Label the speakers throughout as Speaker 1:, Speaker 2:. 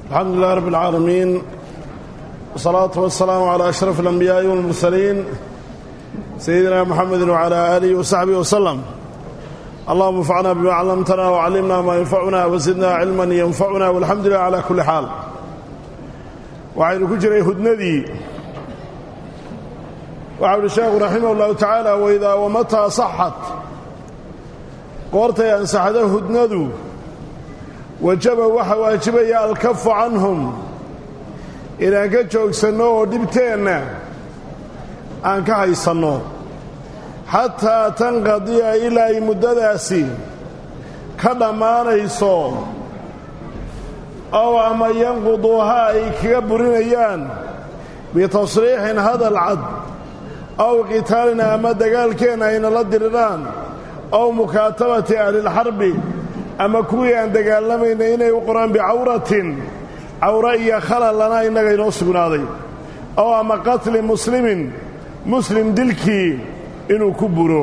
Speaker 1: الحمد لله رب العالمين والصلاة والسلام على أشرف الأنبياء والمرسلين سيدنا محمد وعلى آله وصحبه وسلم اللهم انفعنا بما علمتنا وعلمنا ما ينفعنا وزدنا علما ينفعنا والحمد لله على كل حال وعين كجري هدندي وعبد الشيخ رحمه الله تعالى وإذا ومتى صحت قورتي أن سحده هدندو wajaba waxa waajibaya alkafu canhum inaan ka joogsanno oo dhibteenna aan ka haysanno xataa tanqadiya ilaa ay muddadaasi ka dhammaanayso ow ama yanquduuha ay kaga burinayaan bitasriixin hadal cad ow qitaalin ama dagaalkeenna ayna la diriraan ow mukaatabati ahlilxarbi ama kuwii aan dagaalamayna inay u qoraan bicawratin cawro iyo khalal lana innaga inoo sugnaaday oo ama qatli muslimin muslim dilkii inuu ku buro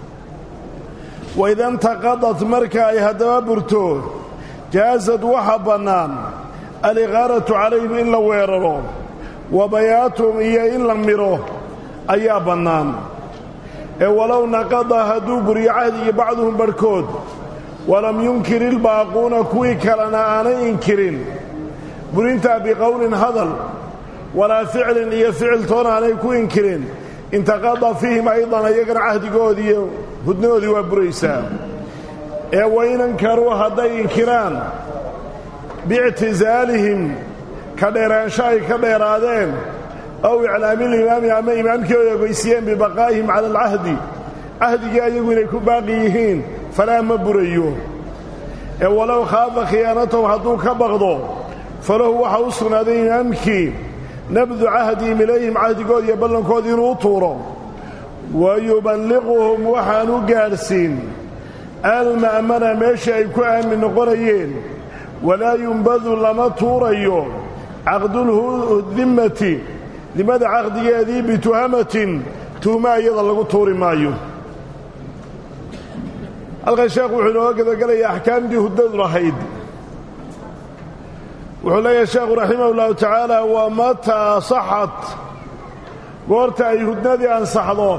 Speaker 1: waida intaqadat marka ay haddaba burto jaasad waxa bannaan aliqaaratu calayhim in la weeraro wa bayaatum iyo in la midho ayaa bannaan ee walow naqada hadduu buriyo cahdigii bacduhum barhkood walam yunkir ilbaaquuna kuwii kalena aanay inkirin burintaa biqowlin hadal walaa ficlin iyo ficil toona aanay ku inkirin intaqada fiihim aydan ayagana cahdigoodii iyo hudnadoodii waa buraysaa ee waynankaruu hadday inkiraan biictisaalihim ka dheeraansho ay ka dheeraadeen ow iclaamilimaami ama imaamkii ay ogeysiiyeen bibaqaa'ihim cala alcahdi cahdigii ayagu inay ku baaqi yihiin falaa ma burayo ee walow khaafa khiyaanatahu hadduu ka baqdo falahu waxaa u sugnaaday imaamkii nabdu cahdihim ilayhim cahdigood iyo ballankood inuu tuuro wa yuballiquhum waxaan u gaadhsiin alma'mana meesha ay ku aamin noqonayeen walaa yumbadu lama tuurayo caqduldimmati dimmada caqdigeedii bituhamatin tuhma iyada lagu tuuri maayo halkan sheekhu wuxuu inooga gedagelayaa axkaamtii huddadu lahayd wuxuu leeyahay sheekhu raximah ullahu tacaala waa mataa saxat goorta ay hudnadii ansaxdo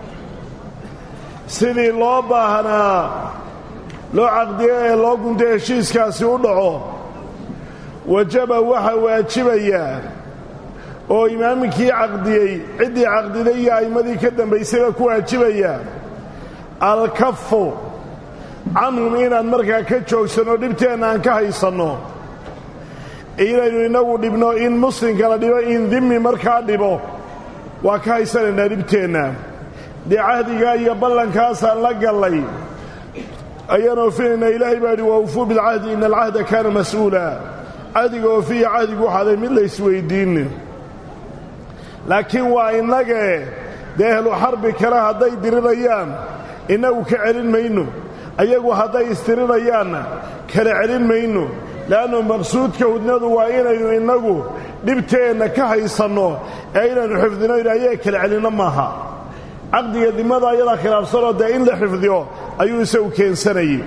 Speaker 1: sidii loo baahnaa loo caqdiyo ee loo gunto heshiiskaasi u dhaco wajaba waxa waajibayaa oo imaamkii caqdiyey ciddii caqdiday iyo a'immadii ka dambaysayba ku waajibaya alkafu canhum inaan markaa ka joogsanno dhibteenna aan ka haysanno inaynu innagu dhibno in muslimka la dhibo in dimmi markaa dhibo waa ka haysanaynaa dhibteenna dee cahdigaa iyo ballankaasaan la gallay ayaan oofinaynaa ilaahay baa idhi wa ufuu bilcahdi ina alcahda kaana mas'uula cahdiga oofiya cahdigu waxaaday mid laysweyddiinne laakiin waa innagee dee ehlu xarbi kale hadday dirirayaan innagu ka celin mayno ayagu hadday istirinayaanna kala celin mayno le'annu maqsuudka hudnadu waa inaynu innagu dhibteenna ka haysanno ee inaynu xifdinayno ayaga kala celinno maaha caqdiga dimmada ayadaa khilaafsanoo dee in la xifdiyo ayuu isagu keensanayey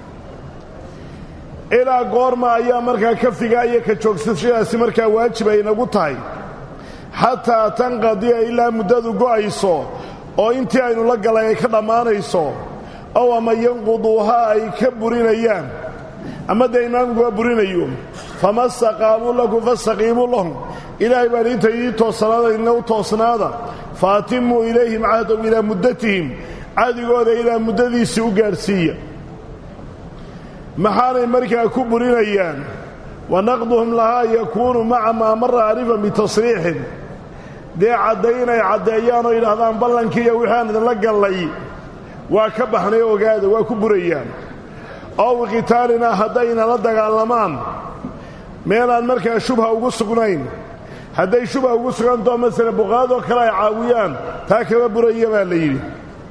Speaker 1: ilaa goorma ayaa markaa ka figaa iyo ka joogsashadaasi markaa waajib ay inagu tahay xataa tanqadiya ilaa muddadu go'ayso oo intii aynu la galay ay ka dhammaanayso ow ama yanquduuha ay ka burinayaan ama dee imaamku waa burinayo fama staqaamuu lakum fastaqiimuu lahum ilaahay baan inta ii toosanaada idina u toosnaada fa atimmuu ilayhim cahdahum ilaa muddatihim cahdigooda ilaa muddadiisii u gaadhsiiya maxaanay markaa ku burinayaan wa naqduhum lahaa yakuunu maca maa mara arifan bitasriixin dee caddaynay caddeeyaanoo yidhaahdaan ballankii iyo wixii aan idinla gallay waa ka baxnay ogaada waa ku burayaan ow qitaalina haddayna la dagaalamaan meelaan markaa shubha ugu sugnayn hadday shubha ugu sugantao masala buqaadoo kale ay caawiyaan taa kama buraya baa la yidhi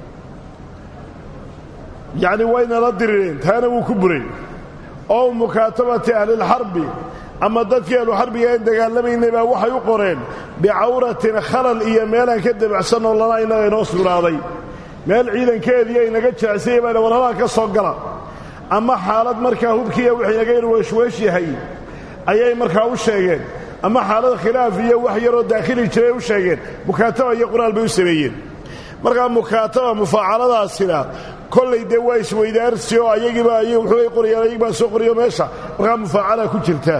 Speaker 1: yacni wayna la dirireen taana wuu ku buray ow mukaatabati ahlilxarbi ama dadkii ahluxarbiga aan dagaalamaynay baa waxay u qoreen bicawratin khalal iyo meelaan ka dabacsanoo lana innaga inoo sugnaaday meel ciidankeedii ay naga jececsayay baa war halaa ka soo gala ama xaalad markaa hubkiiya wixii naga yar weeshweesh yahay ayay markaa u sheegeen ama xaalad khilaaf iyo wax yaroo daakhili jiray u sheegeen mukaataba iyo qoraal bay u sameeyeen markaa mukaataba mufaacaladaasina kollay dee waa isweydaarsi oo ayagiiba ay wuxuubay qorayaan ayagibaa soo qorayo meesha markaa mufaacala ku jirta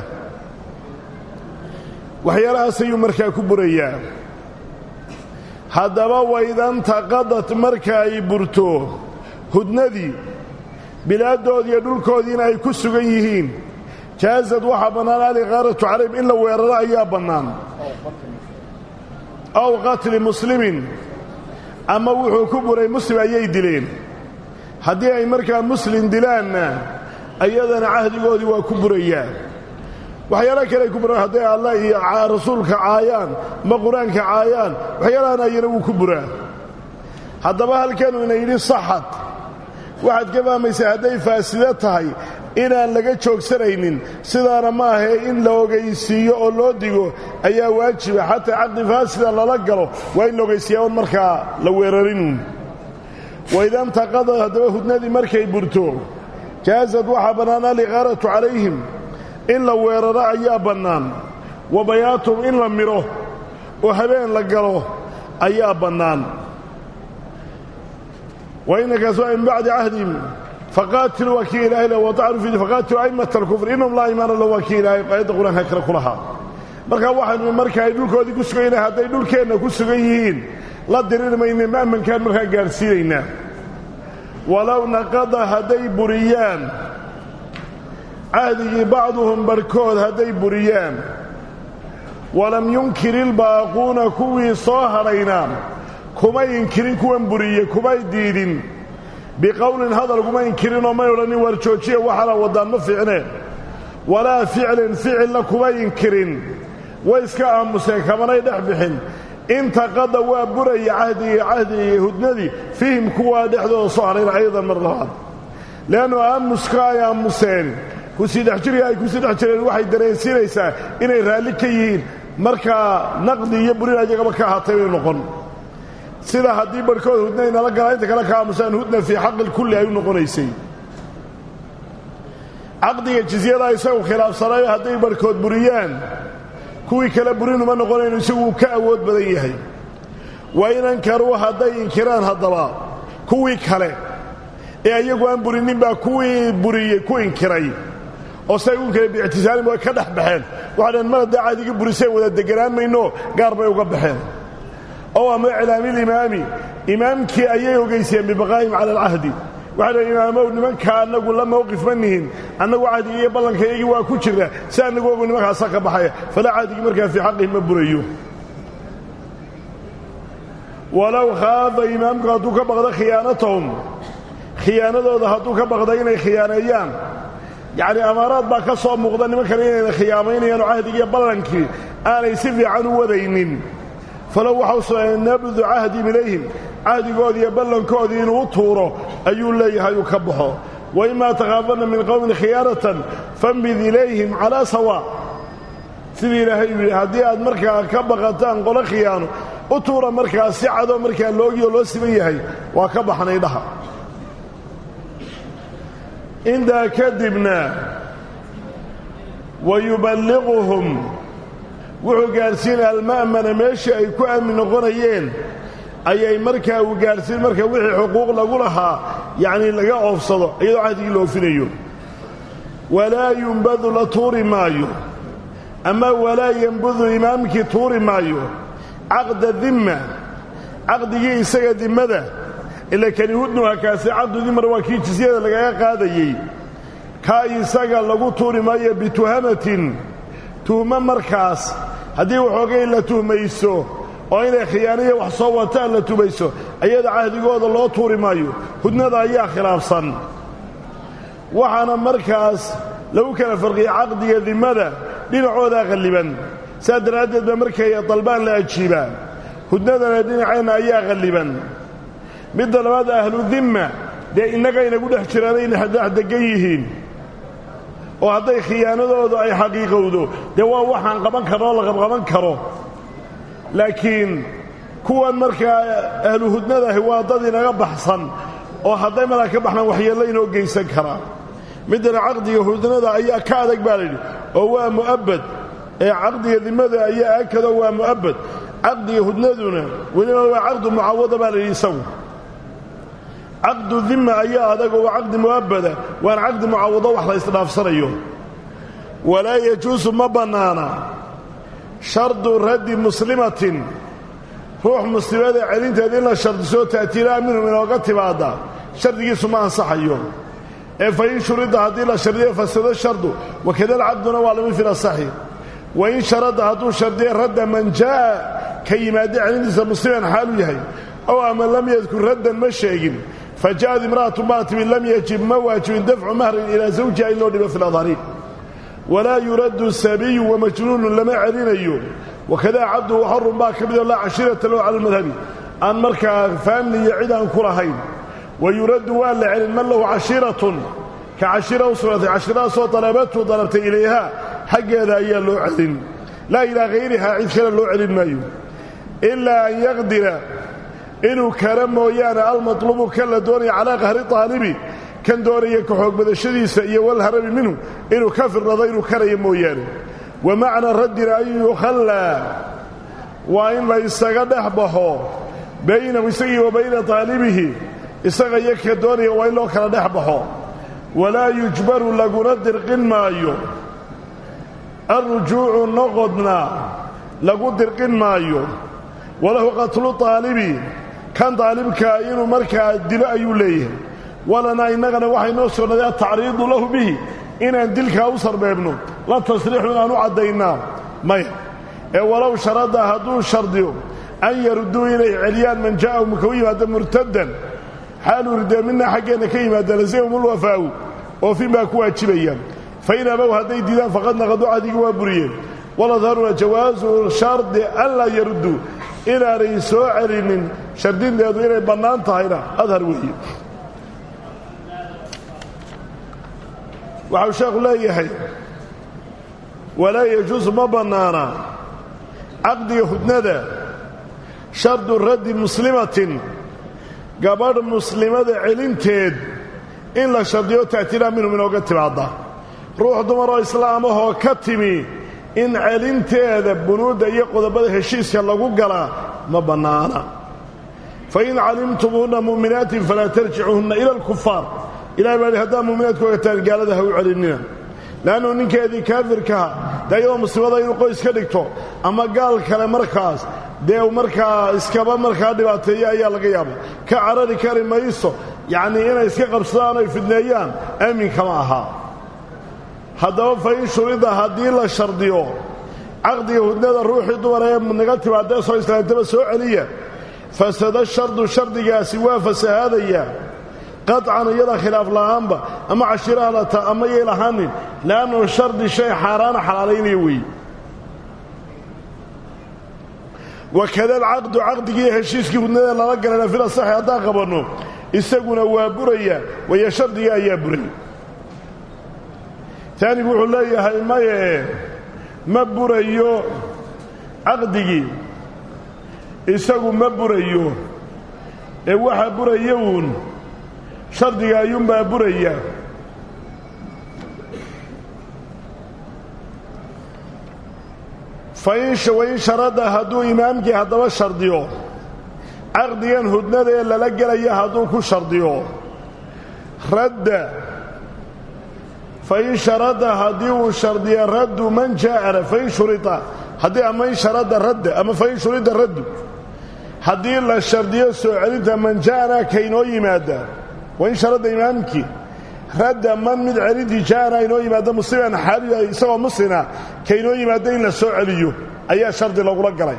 Speaker 1: waxyaalahaas ayuu markaa ku burayaa haddaba waydantaqadad marka ay burto hudnadii bilaaddoodii iyo dhulkoodiina ay ku sugan yihiin jaazad waxaa bannaan aliqaaratu calayhim in la weeraro ayaa bannaan aw qatli muslimin ama wuxuu ku buray muslim ayay dileen haddii ay markaa muslim dilaanna ayadana cahdigoodii waa ku burayaa waxyaala kale ay ku buraan hadday allah iyo rasuulka caayaan ama qur-aanka caayaan waxyaalahan ayana wuu ku buraa haddaba halkanu ina yidhi saxad waxaad ka fahmaysaa hadday faasido tahay inaan laga joogsanaynin sidaana ma ahee in la ogaysiiyo oo loo digo ayaa waajiba xataa caqdi faasida lala galo waa in la ogaysiiyaa on markaa la weerarin waidantaqada haddaba hudnadii markay burto jaazad waxaa bannaan aliqaaratu calayhim in la weeraro ayaa bannaan wa bayaatum in la midho oo habeen la galo ayaa bannaan wainakaas waa min bacdi cahdihim faqaatiluu waa kii ilahay le wadacnu fi faqaatiluu a'immata alkufr innahum laa imaana lahu waa kii ilaahay aayadda qur-aanka kale ku lahaa markaa waxaynu marka ay dhulkoodii ku sugan yihiin hadday dhulkeenna ku sugan yihiin la diriri mayne ma'mankaan markaa gaadhsiinaynaa walow naqada hadday buriyaan cahdigii bacduhum barhkood hadday buriyaan walam yunkir ilbaaquuna kuwii soo hadhayna kumay inkirin kuwan buriye kumay diidin biqowlin hadal kuma inkirinoo may odhanin waar joojiya waxaana waddaan ma fiicneen walaa ficlin ficilna kumay inkirin way iska aamuseen kamanay dhex bixin intaqada waa buraya cahdigii cahdigii hudnadii fiihim kuwaa dhexdooda soo hadhayna ayadan mar labaad le'annu aamuska ay aamuseen kusii dhex jirka ay kusii dhex jireen waxay dareensiinaysaa inay raalli ka yihiin markaa naqdi iyo burin ayagaba ka ahaatay bay noqon sida haddii barhkood hudna inala galaa inta kale ka aamusaan hudna fii xaqi lkulli ay u noqonaysay caqdiga jizyadaa isagu khilaafsanayo hadday barhkood buriyaan kuwii kale burin uma noqonayno isagu uu ka awood badan yahay wa in ankaruu hadday inkiraan haddaba kuwii kale ee ayagu aan burinin baa kuwii buriyey ku inkiray oo say u inkireen biictisaalin way ka dhex baxeen waxay dhaheen mar haddaa caadiga buriseen wada deganaan mayno gaar bay uga baxeen ow ama iclaamilimaami imaamkii ayay ogaysiyeen bibaqaa'ihim cala alcahdi waxay dhaheen imaamow nimanka annagu la mawqif ma nihin annagu cahdiga iyo ballankayagii waa ku jirna si annagu ogu nimankaasa ka baxaya falaa cahdigii markaa fii xaqihim ma burayo walow khaafa imaamku hadduu ka baqdo khiyaanatahum khiyaanadooda hadduu ka baqda inay khiyaaneeyaan yacnii amaaraad baa ka soo muuqda nimankana inayna khiyaamaynayaan oo cahdigiiyo ballankii aanay si fiican u wadaynin falow waxau sugnay nabdu cahdihim ilayhim cahdigoodii iyo ballankoodii inuu u tuuro ayuu leeyahay uu ka baxo wa imaa takhaafanna min qowmin khiyaanatan fambid ilayhim calaa sawaa sidii ilaahay uu yidhi haddii aad markaa ka baqataan qolo khiyaano u tuura markaa si cadoo markaa loogioo loo siman yahay waa ka baxnay dhaha intaa kadibna wa yuballiquhum wuxuu gaadhsiinaya alma'mana meeshii ay ku aamin noqonayeen ayay markaa uu gaadhsiin marka wixii xuquuq lagu lahaa yacnii laga oofsado iyadoo cahdigii la oofinayo walaa yumbadu la tuuri maayo ama walaa yembudu imaamkii tuuri maayo caqda dimma caqdigii isaga dimmada ila kani hudnuha kaasi caqdu dimar waa kii jisyada lagaga qaadayey kaa isaga lagu tuuri maayo bituhamatin tuhmo markaas haddii waxoogay la tuhmayso oo inay khiyaaniya wax soo wataan la tumayso ayada cahdigooda loo tuuri maayo hudnada ayaa khilaafsan waxaana markaas lagu kala farqiyey caqdiga dimmada dhinacoodaa qalliban saas daraaddeed ba markay dalbaan la ajiibaa hudnadana dhinaceenna ayaa qalliban midda labaad ahlu dimma dee innagaynagu dhex jiraanayna dhex degan yihiin oo hadday khiyaanadoodu ay xaqiiqowdo dee waa waxaan qaban karoo la qabqaban karo laakiin kuwan markaa ahlu hudnadahi waa dad inaga baxsan oo hadday madaa ka baxnaan waxyeello inoo geysan karaa middana caqdiga hudnada ayaa ka adag baa layidhi oo waa mu'abbad ee caqdiga dimada ayaa akado waa mu'abbad caqdiga hudnaduna weliba waa caqdu mucawada baa layidhi isagu caqdu dimma ayaa adag oo waa caqdi mu'abbada waana caqdi mucawado wax la isdhaafsanayo walaa yajuusu ma bannaana shardu raddi muslimatin ruux muslimada celinteeda in la shardiso ta'tiilaha minhum inooga timaada shardigiisu ma ansaxayo ee fa in shurida haddii la shardiyo fasado shardu wakadal cabduna waa lama fil asaxi wa in sharada hadduu shardiyo radda man jaa'a ka yimaada celintiisa musliman xaalu yahay ow ama lam yadkur raddan ma sheegin fa ja'ad imra'atu baa timi lam yajib ma waajibin dafcu mahrin ilaa zawjiha in loo dhibo fi ladhari walaa yuraddu sabiyu wamajnuunun lama celinayo wakadaa cabdu waxorun baa ka midoo laa cashiirata lahu cala almadhabi aan markaa faamli iyo cid aan ku lahayn wa yuraddu waa la celin man lahu cashiiratun ka cashiira u sugnaatay cashiiradaasoo dalabatu dalabtay ilayhaa xaggeeda ayaa loo celin laa ilaa hayrihaa cid kale loo celin maayo ilaa an yaqdira inuu kala mooyaane almatlubu kan la doonaya calaa qahri taalibi kan doonaya ka xoogbadashadiisa iyo walharabi minhu inuu ka firnado inuu karaya mooyaane wa macna raddina an yukhallaa waa in la isaga dhex baxo baynahu isagii wa bayna taalibihi isaga iyo ka doonaya waa in loo kala dhex baxo walaa yujbaru laguna dirqin maayo alrujuucu noqodna lagu dirqin maayo walahu qatlu taalibi kan daalibkaa inuu markaa dilo ayuu leeyahay walanaa innagana waxay noo sugnaday atacriidu lahu bihi inaan dilkaa u sarbeebno la tasriixu inaan u caddaynaa maya ee walow sharada hadduu shardiyo an yaruduu inay celiyaan man jaa'ahum ka u yimaado murtaddan xaaluu ridee minna xaggeenna ka yimaada lazimhum ulwafaa'u oofin baa ku waajibayaan fa in abow hadday diidaan faqad naqadu cadigi waa buriyeen waladharuna jawaasu shardi an laa yarudduu inaanay soo celinin shardinteedu inay bannaan tahayna adhar weeye waxau sheekhu leeyahay walaa yajuusu ma bannaana caqdiga hudnada shardu raddi muslimatin gabadh muslimada celinteed in la shardiyo ta'tiilaa minhum inooga timaadda ruux dumaroo islaamahoo ka timi in celinteeda bunuudda iyo qodobada heshiiska lagu galaa ma bannaana fa in calimtumuhunna mu'minaatin falaa tarjicuuhunna ila alkufaar ilahay baa hi haddaad mu'minaadku ogataan gaalada ha u celinina le'annu ninkeedii kaafirkaha dee iyadoo muslimada inuu qoys ka dhigto ama gaal kale markaas dee u markaa iskaba markaa dhibaateeya ayaa laga yaaba ka carari kari mayso yacnii inay iska qabsadaan oy fidneeyaan aaminkama aha haddaba fa in shurida haddii la shardiyo caqdiga hudnada ruuxii dumar ee naga timaadee soo islaantaba soo celiya fasada shardu shardigaasi waa fasahaadaya qaطcan iyada khilaaf la'aanba ama cashiiraha lata ama yay lahaanin le'annu shardi shay xaaraana xalaalaynaya weeye wakada alcaqdu caqdigii heshiiskii hudnada lala galayna fil asaxi haddaan qabanno isaguna waa buraya waya shardiga ayaa buray taanigu wuxuu leeyahay maye ma burayo caqdigii isagu ma burayo ee waxa buraya uun shardiga ayuunbaa buraya fain wain sharada hadduu imaamkii haddaba shardiyo caqdigan hudnada ee lala gelaya hadduu ku shardiyo radda fain sharada haddii uu shardiyo raddu man jaa'ana fain shurida haddii ama in sharada radda ama fain shurida raddu haddii la shardiyo soo celinta man jaa'ana kaynoo yimaada wain sharada imaamkii radda man mid celintii jaa'ana inoo yimaado musliman xaaliya isagoo muslina kaynoo yimaado in la soo celiyo ayaa shardi lagula galay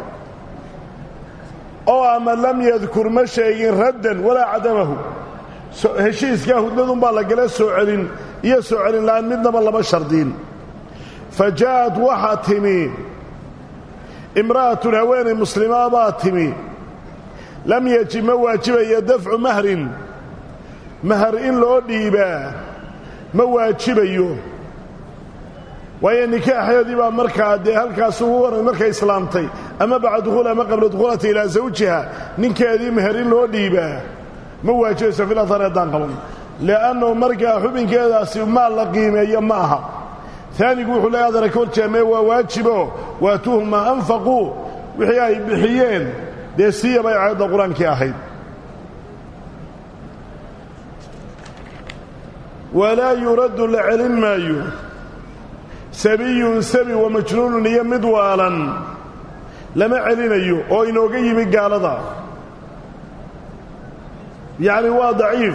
Speaker 1: oo ama lam yadkur ma sheegin raddan walaa cadamahu heshiiskaa hudnadunbaa la gala soo celin iyo soo celin la'aan midnaba lama shardiin fa jaa'ad waxaa timi imra'atun haweenay muslimaa baa timi lam yajib ma waajibaya dafcu mahrin mahar in loo dhiibaa ma waajibayo waayo nikaaxeedii baa markaa dee halkaas ugu waran markay islaamtay ama bacda dukhuul ama qabla dukhuulata ilaa zawjiha ninkeedii mahar in loo dhiibaa ma waajibayso fil athar haddaan qaban li'annahu markaa xubinkeedaasi maal la qiimeeyo ma aha taanigu wuxuu leeya adana ka horjeemee waa waajibo waatuuhum maa anfaquu wixii ay bixiyeen dee siiya bay aayadda qur-aankii ahayd walaa yuraddu la celin maayo sabiyun sabi wa majnuunun iyo mid waalan lama celinayo oo inooga yimi gaalada yacni waa daciif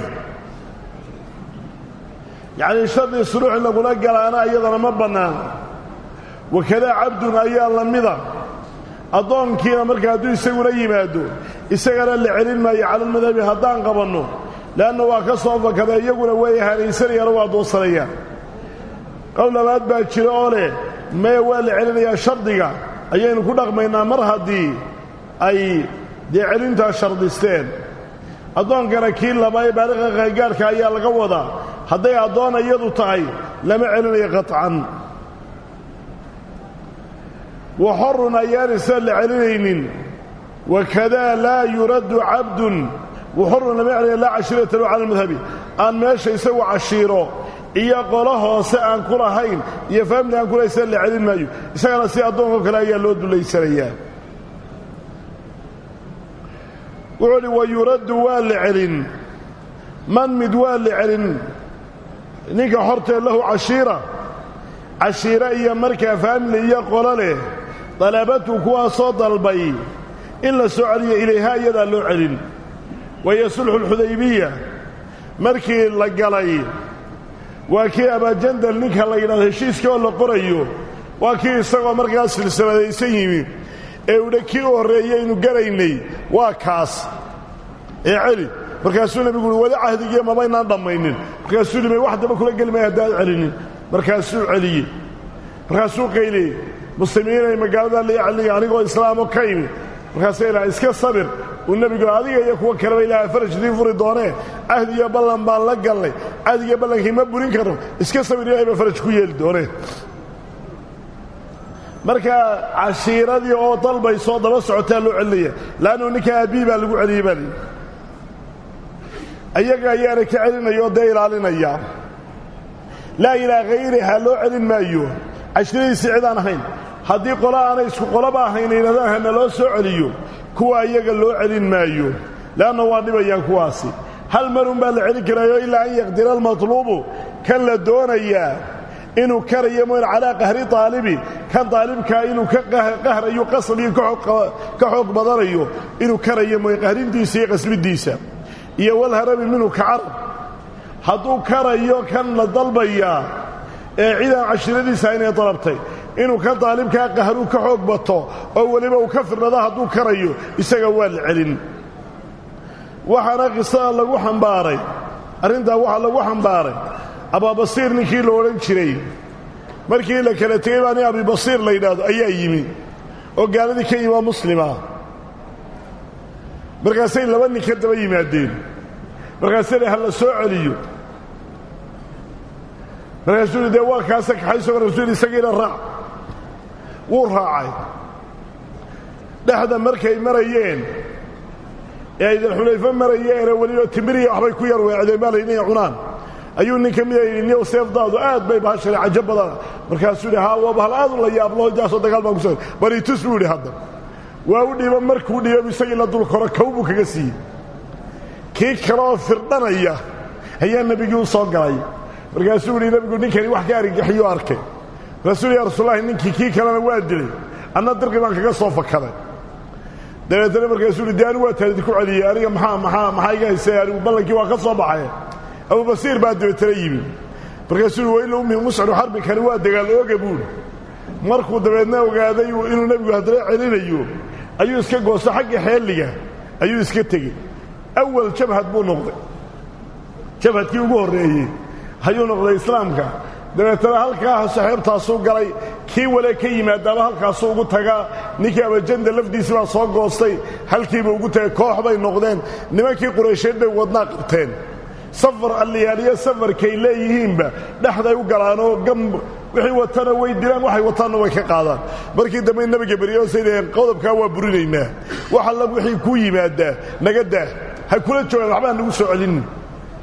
Speaker 1: yacnii shardii suluux in lagula galaana iyadana ma bannaan wakadaa cabdun ayaa la mida addoonkiina marka hadduu isaguna yimaado isagana la celin maayo calalmadhabi haddaan qabanno le'anna waa ka soo fakada iyaguna way hanaysanayaan oo waa doodsanayaan qowl labaad baa jira oo leh maya waa la celinayaa shardiga ayaynu ku dhaqmaynaa mar haddii ay dee celintaa shardisteen addoonkana kii laba ee baaliqa qaangaarhka ayaa laga wadaa hadday addoon iyadu tahay lama celinayo qaطcan wa xorun ayaan isa la celinaynin wakadaa laa yuraddu cabdun waxorun lama celinayo laa cashiirata lahu cala almadhabi aan meesha isagu cashiiro iyo qolo hoose aan ku lahayn iyo faamili aan kulahayn sida la celin maayo isagana si addoonkao kale ayaa loo dulaysanayaa wuxuu uhi wa yuraddu waa la celin man mid waa la celin ninka hortee lahu cashiira cashiiro iyo markaa faamili iyo qolo leh dalabatu kuwaasoo dalbay in la soo celiyo ilayhaa iyadaa loo celin wahiyo sulxu lxudaybiya markii la galay waa kii abaajandal ninka la yidhahdo heshiiska oo la qorayo waa kii isagoo markaa silsiladaysan yimi ee udha kii u horreeyaynu garaynay waa kaas ee celi markaasuu nebigu uhi weli cahdigiiyo mabaynaan dhammaynin markaasuu limay wax daba kula geli maya haddaad celinin markaasuu celiyey markaasuu qayliyey muslimiinay magaalada liiceliya anigoo islaamo ka imi markaasuu ilaha iska sabir uu nebigu adiga iyo kuwa kaleba ilaaha farajidii furi doonee cahdi iyo ballan baan la gallay cahdigiyo ballankii ma burin karno iska sabir ilahay baa faraj ku yeeli doonee marka cashiiradii oo dalbaysoo daba socotaa loo celinaya laannu ninka aabbihi baa lagu celiyey baa lihi ayaga ayaana ka celinaya oo dee ilaalinaya laa ilaa hayriha loo celin maayo cashiiradiisii cid aan ahayn haddii qolo aanay isku qoloba ahayn yidhahdaan hana loo soo celiyo kuwa iyaga loo celin maayo le'anna waa dhibayaan kuwaasi hal marun baa la celin karaayo ilaa an yaqdira almatluubu kan la doonayaa inuu karayo moyn calaa qahri taalibi kan daalibkaa inuu ka qahrayo qasbiyo ka xoog badanayo inuu karayo moyn qahrintiisa iyo qasbiddiisa iyo walharabi minhu ka carab hadduu karayo kan la dalbayaa ee cidaan cashiiradiisa inay dalabtay inuu ka daalibkaa qahruu ka xoog bato oo weliba uu ka firnado hadduu karayo isaga waa la celin waxaana qisada lagu xambaaray arrintaa waxaa lagu xambaaray abaabasiir ninkii la odhan jiray markii la kala tegey baa nin abibasiir la yidhaahdo ayaa yimi oo gaaladii ka yimi oo muslima markaasay laba nin ka daba yimaadeen markaasay ha la soo celiyo markaasuu yidhi dee waa kaasa kaxayso rasuul isagiina raac wuu raacay dhexda markay marayeen ee ay dalxulayfo marayeenee weliba timiriya waxbay ku yar weecdeen baa layidhi inay cunaan ayuu nin ka mida yidhi niyow seefdaadu aad bay bahashale cajo badana markaasuu yidhi haa waa bahal aad u la yaablo jaasoo dagaal baan kuso bari tus buu yidhi hadda waa u dhiiba markuu dhiiba isagii la dul koro kow buu kaga siiyey kii kaleoo firdhanaya ayaa nebigii u soo galay markaasuu yidhi nebigu ninkani wax ka argagixiyuu arkay markaasuu yidhi ya rasuulallahi ninkii kii kalena waa dilay anna dirqi baan kaga soo fakaday dabeetana markaasuu yidhi dee anigu waa taadid ku celiyey aniga maxaa maxaa maxaa iga haysay anigu ballankii waa ka soo baxay abubasiir baa dabeetana yimi markaasuu yidhi waila ummi musciru xarbinkani waa dagaal ooga buuri markuu dabeedna ogaaday inuu nebigu haddana celinayo ayuu iska goosto xagga xeelliga ayuu iska tegey awal jabhad buu noqday jabhadkii ugu horreeyey ayuu noqday islaamka dabeetana halkaa saxeebtaasuu galay kii wale ka yimaadaaba halkaasuu ugu tagaa ninkii abajanda lafdiisii baa soo goostay halkiiba ugu tagay koox bay noqdeen nimankii quraysheed bay wadnaa qabteen safar alliyaaliyo safarkay leeyihiinba dhexday u galaanoo gam wixii watana way dilaan waxay wataanna way ka qaadaan markii dambe nabiga beryoosay dhaheen qodobkaa waa burinaynaa wax alla wixii ku yimaadaa naga daah ha kula joogaan waxbaa nagu soo celinin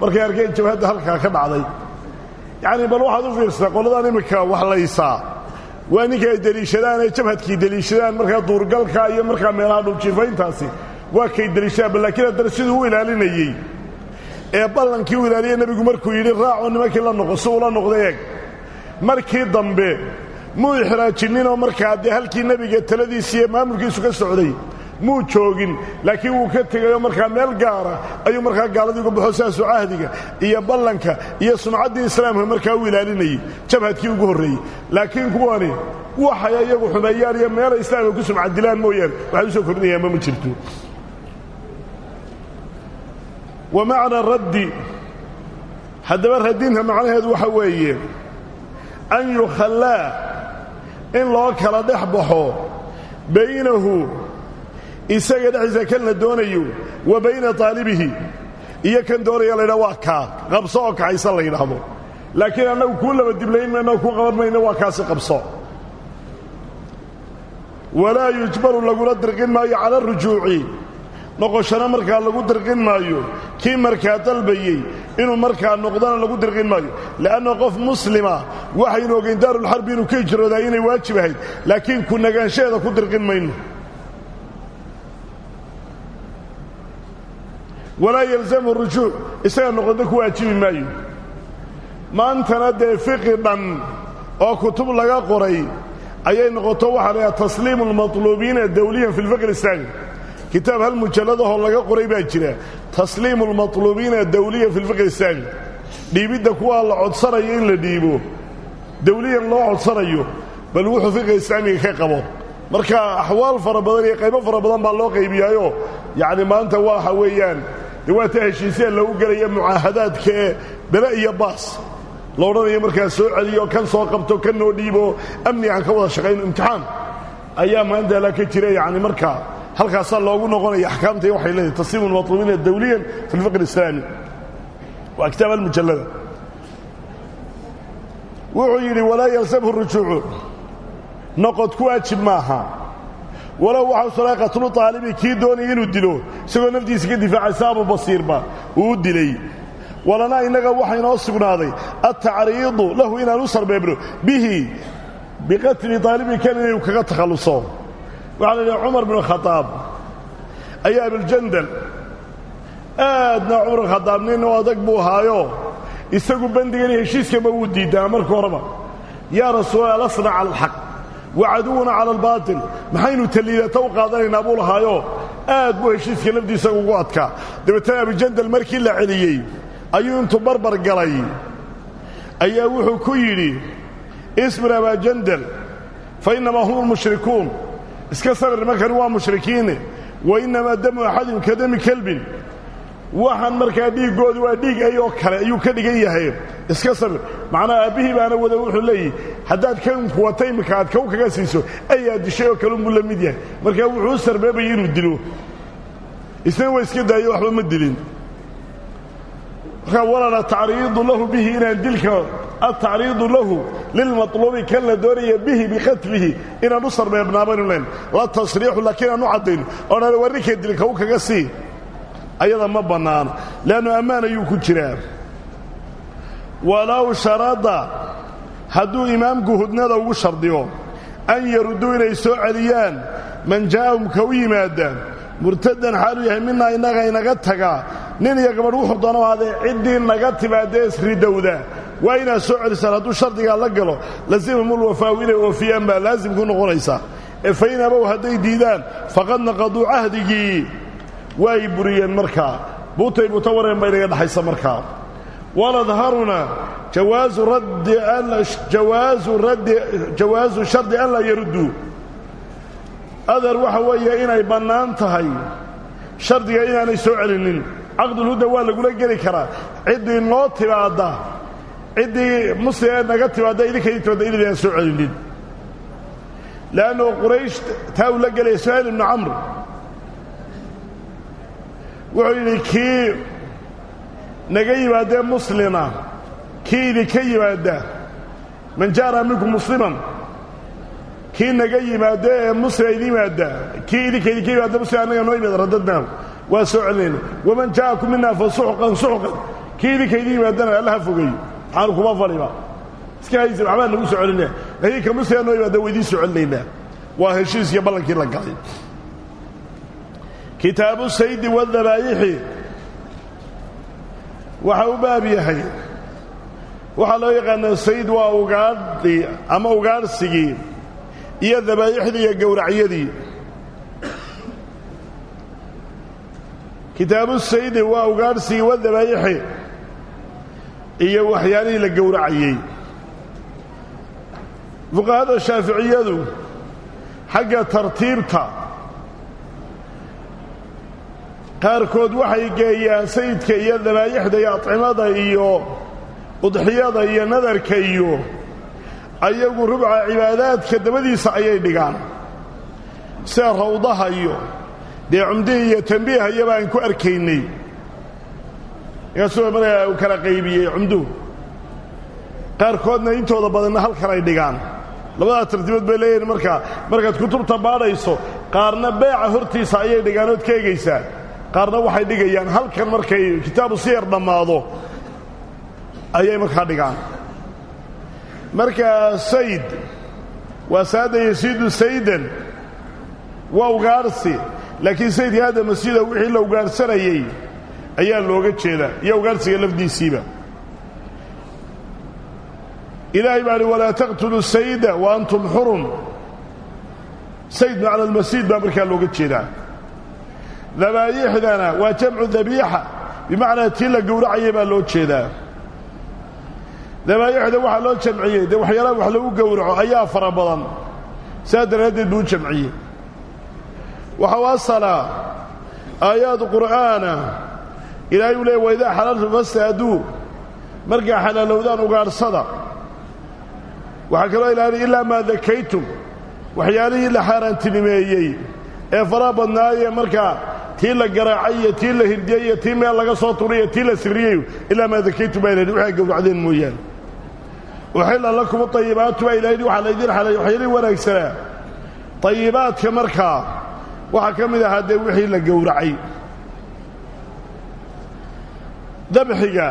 Speaker 1: markay arkeen jabhadda halkaa ka dhacday yacni bal waxaad u fiirsataa qoladaan iminka wax laysaa waa ninka ay deliishadaan ee jabhadkii deliishadaan markaa duurgalka iyo markaa meelaha dhuljiifayntaasi waa kay deliishadaan bal laakiin haddana siduu u ilaalinayey ee ballankii u ilaaliya nebigu markuu yidhi raacoo nimankii la noqo si uula noqday eeg markii dambe muu ixraajinninoo markaa dee halkii nebiga taladiisi iyo maamulkiisu ka socday muu joogin laakiin wuu ka tegayoo markaa meel gaara ayuu markaa gaaladii uga baxo sidaasuu cahdiga iyo ballanka iyo sumcaddii islaamka markaa u ilaalinayey jabhadkii ugu horreeyey laakiin kuwani waxay iyagu xumeeyaan iyo meelay islaamka ku sumcadilaan mooyaane waxay u soo kordhinayaanba ma jirto wa macna raddi haddaba radinta macnaheedu waxa weeye an yukhallaa in loo kala dhex baxo baynahu isaga dhexdiisa kan la doonayo wa bayna taalibihi iyo kan doonaya laydha waa kaa qabso oo kaxaysa la yidhaahdo laakiin annagu kuu laba diblayn mayno kuu qaban mayno waa kaasi qabso walaa yujbaru lagula dirqin maayo cala arujuuci noqoshana markaa lagu dirqin maayo kii markaa dalbayey inuu markaa noqdana lagu dirqin maayo le'anna qof muslima waxaynu ogayn daarulxarbi inuu ka hijroodaa inay waajib ahayd laakiin ku nagaanshaheeda ku dirqin mayno walaa yalzamu rujuuc isaga noqodo ku waajibi maayo maantana dee fiqi dhan oo kutub laga qoray ayay noqoto waxaa laydhaha tasliimu almatluubiina dawliyan fi lfiqi alislaami kitaab hal mujalladahoo laga qoray baa jira tasliimu almatluubiina dawliyan fi lfiqi alislaami dhiibidda kuwaa la codsanayo in la dhiibo dawliyan loo codsanayo bal wuxuu fiqiga islaamiga ka qabo marka axwaal fara badan iyo qaybo fara badan baa loo qaybiyaayoo yacni maanta waxa weeyaan dee waa ta heshiisee lagu gelaya mucaahadaadka ee bele iyo baas la odhanayo markaa soo celiyo kan soo qabto kan noo dhiibo amni aan ka wada shaqayno imtixaan ayaa maanta la ka jira yacni markaa halkaasaa loogu noqonaya axkaamta iyo waxay leedahay tasliimu almatluubiina dawliyan fi lfiqi alislaami waa kitaab almujallada wuxuu yidhi walaa yalsamhu rujuucu noqod ku waajib maaha walow waxau salay qatlu taalibi kii doonaya inuu dilo isagoo naftiisa ka difaacay saabu basiirba uu u dilay walanaa innaga waxaa inoo sugnaaday altacriidu lahu inaan u sarbeebno bihi biqatli taalibi kan inuu kaga takhalluso waxaa la yidhaha cumar binu khadaab ayaa abuljandal aadna cumar binu khadaab nin u adag buu ahaayo isagu bandigan heshiiskama wuu diidaa marka horeba yaa rasuula lasna cala alxaq wa caduwuna cala albaatil maxaynu taliidata u qaadanaynaa buu lahaayo aad buu heshiiska lafdiisa ugu adkaa dabeetana abujandal markii la celiyey ayuu intuu barbar galay ayaa wuxuu ku yidhi isbir abaajandal fa innamaa hum almushrikuun iska sabir markani waa mushrikiine wa innamaa damu axadin ka dami kelbin waxaan markaa dhiiggoodu waa dhiig ay oo kale ayuu ka dhigan yahay iska sabir macnaha aabbihii baana wada wuxuu leeyahy haddaad kanku wata imika aad kaw kaga siiso ayaa dishay oo kale unbuu la mid yahay markaa wuxuu u sarbeebayay inuu dilo isna waa iska daayo waxba ma dilin markaa walana tacriidu lahu bihi inaan dilka altacriidu lahu lilmaطluubi kan la doonaya bihi biqatlihi inaan u sarbeebnaabaynu len la tasriixu laakiin aan u caddayno oonaan war ninka dilka u kaga sii ayada ma bannaano leannu ammaan ayuu ku jiraa walow sharada hadduu imaamku hudnada ugu shardiyo an yarudduu inay soo celiyaan man jaa'ahum ka u yimaadaan murtadan xaaluu yahay minaa innaga inaga tagaa nin iyo gabadh wuxuu doono ahaadee ciddii naga timaadee isridowda waa inaad soo celisaan hadduu shardigaa la galo lasimhumulwafaawu inay oofiyaan baa laasim ku noqonaysaa ee fain abow hadday diidaan faqad naqaduu cahdigii waay buriyeen markaa buutay buuta wareen ba inaga dhaxaysa markaa waladharuna jawaazu raddi jawaazu raddi jawaasu shardi an laa yarudduu adar waxa weeye inay bannaan tahay shardiga inaanay soo celinin caqdulhudda waa lagula geli karaa ciddii noo timaadda ciddii muslim ee naga timaadda idinkay timaadda inaydan soo celinin le'annu quraysh taa uu la gelaya suhayl ibnu camr wuxuu yidhi kii naga yimaadee muslima kii idinka yimaadda man jaara minkum musliman kii naga yimaado ee muslima idin yimaadda kii idinka idinka yimaadda muslim annaga noo yimaada radadnaahu waa soo celinayna waman jaa'akum minaa fa suxqan suxqan kii idinka idin yimaadana allaha fogeeyo maxaanu kuma fadhiba iska haysa waxbaa nagu soo celinaa laakiin kamusligaa noo yimaada waa idiin soo celinaynaa waa heshiis iyo ballankii la galay kitaabu saydi wadabaayixi waxa u baab yahay waxaa loo yaqaanaa sayd waa ugaadhii ama ugaadhsigii iyo dabaayixdii iyo gowracyadii kitaabu saydi waa ugaadhsigii wa dabaayixi iyo waxyaalihii la gowracayey fuqahada shaaficiyadu xagga tartiibta qaarkood waxay geeyaan sayidka iyo dabaayixda iyo acimada iyo udxiyada iyo nadarka iyo ayagu rubca cibaadaadka dabadiisa ayay dhigaan sida rawdaha iyo dee cumdihii iyo tambiiha iyaba aan ku arkaynay markaasuu markaa uu kala qaybiyey cumduhu qaarkoodna intooda badanna halkan ay dhigaan labadaa tartiibood bay leeyihin markaa markaad kutubta baadhayso qaarna beeca hortiisa ayay dhigaan ood ka egaysaa qaarna waxay dhigayaan halkan markay kitaabu siyar dhammaado ayay markaa dhigaan marka sayd waa saada yasiidu saydan waa ugaarhsi laakiin saydka hadda masjida wixii la ugaarhsanayey ayaa looga jeedaa iyo ugaarhsiga lafdiisiiba ilaahay baa hi walaa taqtuluu sayda wa antum xurum sayd macna almasiid baa markaa looga jeedaa dabaayixdana waa jamcu dabiixa bimacnaa tii la gowracayay baa loo jeedaa dabaayixda waxaa loo jamciyey dee waxyaalaha wax lagu gowraco ayaa fara badan sidaa daraaddeed buu u jamciyey waxau asalaa aayaad qur'aana ilaahay uu leey waidaa xalaltum fastaaduu markaa xalaalowdaan ugaadhsada waxaa kaloo ilaali ilaa maa dakaytum waxyaalihii la xaaraantinimeeyey ee faraha badnaayee markaa tii la garaacay iyo tii la hirdiyey iyo tii meel laga soo turay iyo tii la sirriyey ilaa maa dakaytum baa ilahi waxay gowracdeen mooyaane uxilla lakum ayibaatu baa ilahi waxaa laydin xalay waxyaalihii wanaagsanaa ayibaadka markaa waxaa ka mid ahaa dee wixii la gowracay dabxiga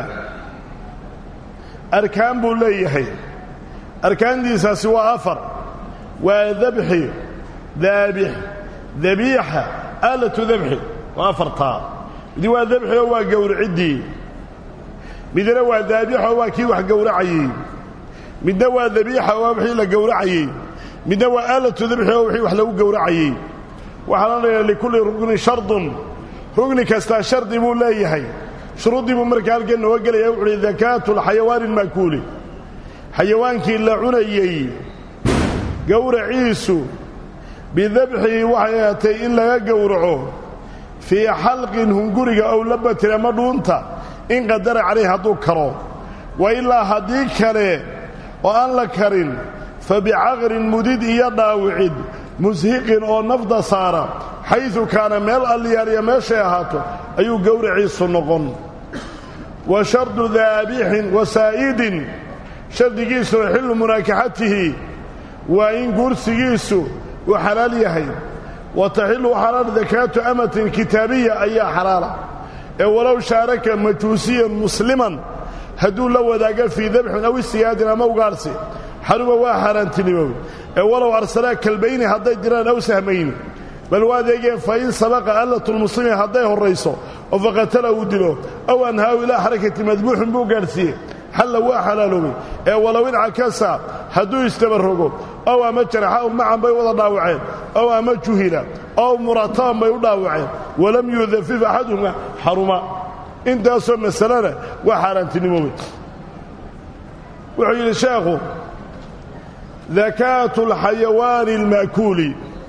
Speaker 1: arkaan buu leeyahay arkaantiisaasi waa afar waa dabxi daabix dabiixa aalatu dabxi waa afartaa midi waa dabxi oo waa gowriciddii midna waa daabixoo waa kii wax gowracayey midna waa dabiixa oo waa wixii la gowracayey midna waa aalatu dabxi oo wixii wax lagu gowracayey waxaana leeyahay likulli rugnin shardun rugni kastaa shardi buu leeyahay shuruuddii buu markaa halkan nooga gelaya wuxu uhi dakaatu lxayawaani alma'kuuli xayawaankii la cunayey gowraciisu bidabxihi waxay ahaatay in laga gowraco fii xalqin hunguriga ow labatin ama dhuunta in qadara calayh hadduu karo wa ilaa haddii kale oo aan la karin fa bicaqrin mudid iyo dhaawicid mushiqin oo nafda saara xaydu kaana meel alliyaaliya meeshay ahaato ayuu gowraciisu noqon wa shardu daabixin wa saa'idin shardigiisuna xillu munaakaxatihi waa in guursigiisu uu xalaal yahay wa taxillu xalaal dakaatu amatin kitaabiya ayaa xalaala ee walow shaaraka majuusiyan musliman hadduu la wadaaga fii dabxin aw istiyaadin ama ugaarsi xaruma waa xaaraantinimoobay ee walow arsalaa kalbayni hadday diraan aw sahmayni bal waa adeegeen fa in sabaqa allatulmuslimi hadday horrayso oo faqatala uu dilo aw anhaahu ilaa xarakati madbuuxin buu gaadhsiiyey xalla waa xalaaloobay ee walow incakasa hadduu istabarrogo ow ama jaraxa ow macan bay wada dhaawaceen ow ama juhila ow murataban bay u dhaawaceen walam yudafif axaduhuma xaruma intaasoo masalena waa xaaraantinimoobay wuxuu yidhi sheekhu dakaatu alxayawaani alma'kuuli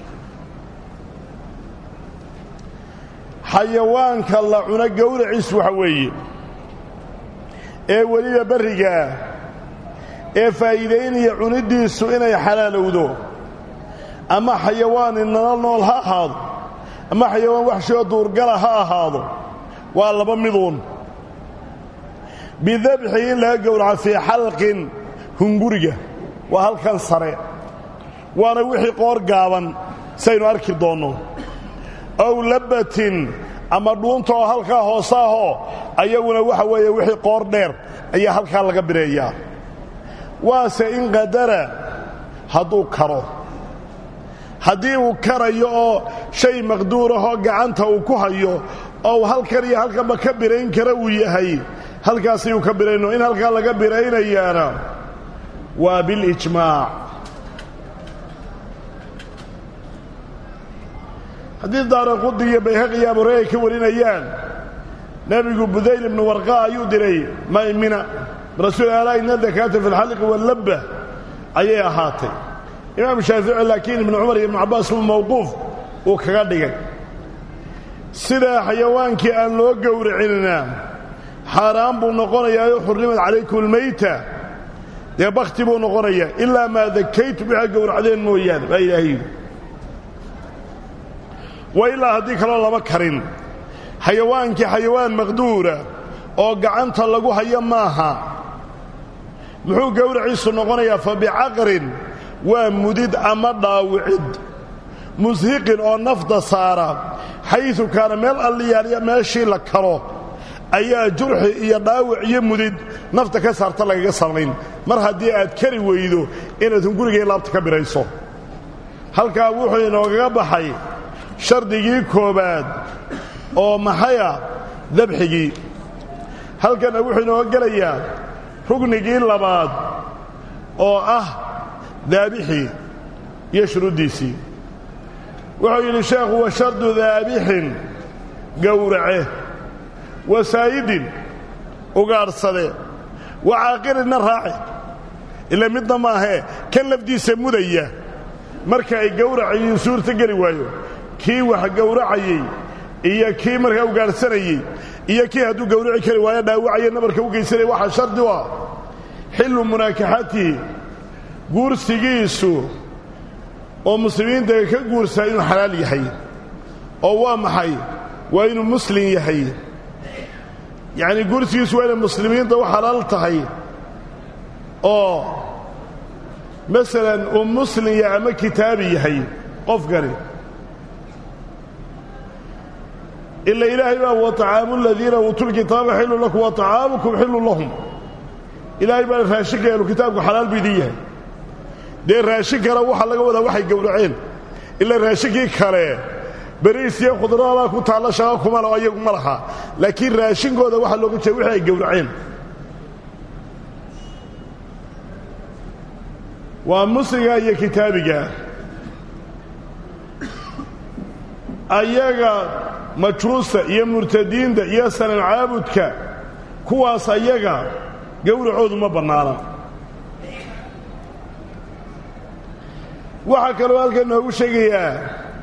Speaker 1: xayawaanka la cuno gowraciis waxa weeye ee weliba barrigaa ee faa'iidaynaya cuniddiisu inay xalaalowdo ama xayawaani nolol nool ha ahaado ama xayawaan waxshoo duurgala ha ahaado waa laba miduun bidabxi in laga gowraco fii xalqin hunguriga waa halkan sare waana wixii qoor gaaban saynu arki doonno ow labbatin ama dhuunta oo halkaa hoosaahoo ayaguna waxa weeye wixii qoor dheer ayaa halkaa laga bireeyaa waase in qadara hadduu karo haddii uu karayo oo shay maqduurahoo gacanta uu ku hayo oo uu halkan iyo halkanba ka birayn kara uu yahay halkaas ayuu ka birayno in halkaa laga biraynayaana waa bilijmaac haddii daaraqudi iyo bayhaqi iyo abuure ay ka warinayaan nebigu budayl ibnu warqa ayuu diray maymina rasuul alaa ina dakaata fi lxalqi wallabba ayay ahaatay imaam shaafici laakiin ibnu cumar iyo ibnu cabbaas uu mawquuf uu kaga dhigay sidaa xayawaankii aan loo gowracinina xaaraan buu noqonayaayo xurrimad calaykum almayta dee bakhti buu noqonayaa ilaa maa dakaytu waxaa gowracdeen mooyaane baa ilaahay yidhi wa ilaa haddii kaloo lama karin xayawaankii xayawaan maqduura oo gacanta lagu hayo maaha muxuu gowraciisu noqonayaa fa bicaqrin waa mudid ama dhaawicid mushiqin oo nafda saara xaysu kaana meel alliyaaliya meeshii la karo ayaa jurxi iyo dhaawic iyo mudid nafta ka saarta lagaga samayn mar haddii aad kari weydo inaadun gurigay laabta ka bidhayso halkaa wuxuu inoogaga baxay shardigii koowaad oo maxaya dabxigii halkanna wuxuu inooga gelayaa rugnigii labaad oo ah daabixii iyo shuruuddiisii wuxuu yidhi sheekhu wa shardu daabixin gowrace wasaayidin ugaadhsade wa caaqirinna raaci ila midna maahee kan lafdiisa mudaya marka ay gowracayiin suurta geli waayo kii wax gowracayey iyo kii markaa ugaadhsanayey iyo kii hadduu gowraci kari waayo dhaawacaya nabarka u geysanaya waxaa shardi u ah xillu munaakaxatihi guursigiisu oo muslimiinta ka guursaa inuu xalaal yahay oo waa maxay waa inuu muslim yahay yacnii guursigiisu waa inay muslimiinta u xalaal tahay oo masalan uu muslim yahay ama kitaabi yahay qofkani ila ilaahay baa watacaamu aladiina uutuu lkitaaba xillu lakum wa طacaamukum xillu lahum ilaahay baa raashinka ahlu kitaabku xalaal bu idin yahay dee raashin kale waxaa laga wadaa waxay gowraceen ila raashinkii kale beriis iyo khudradaa ku taalla shaqa kuma lao ayagu ma laha laakiin raashinkooda waxaa looga jeeda wixii ay gowraceen waa musliga iyo kitaabiga ayaga majuusta iyo murtadiinta iyo sanan caabudka kuwaas ayaga gowracoodu ma bannaana waxaa kaloo halkan noogu sheegayaa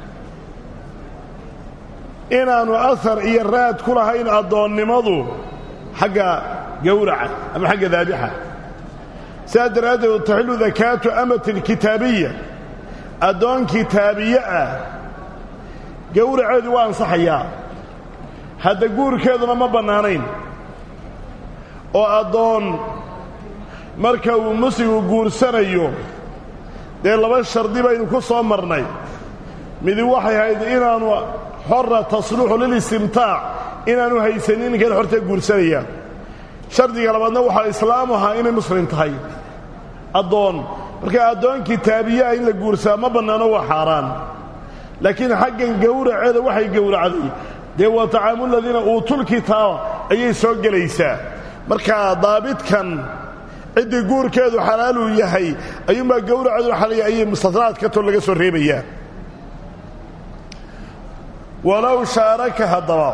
Speaker 1: inaannu ahar iyo raad ku lahayn addoonnimadu xagga gowraca ama xagga daabixa sidaas daraaddeed taxillu dakaatu amatin kitaabiya addoon kitaabiye ah gowraceedu waa ansaxayaa hadda guurkeeduna ma bannaanayn oo addoon marka uu musligu guursanayo dee laba shardi baynu ku soo marnay midi waxay ahayd inaannu xorra tasluuxu lilistimtaac inaannu haysanin ninkan xortee guursanaya shardiga labaadna waxaa islaamu ahaa inay muslim tahay addoon marka addoon kitaabiyaah in la guursaa ma bannaano waa xaaraan laakiin xaggan gowraceeda waxay gowracday dee waa tacaamu ladiina uutulkitaaba ayay soo gelaysaa marka daabidkan ciddii guurkeedu xalaaluu yahay ayuunbaa gowraceedu xalaya ayay mustanaadkatoo laga soo reebayaa walow shaaraka haddaba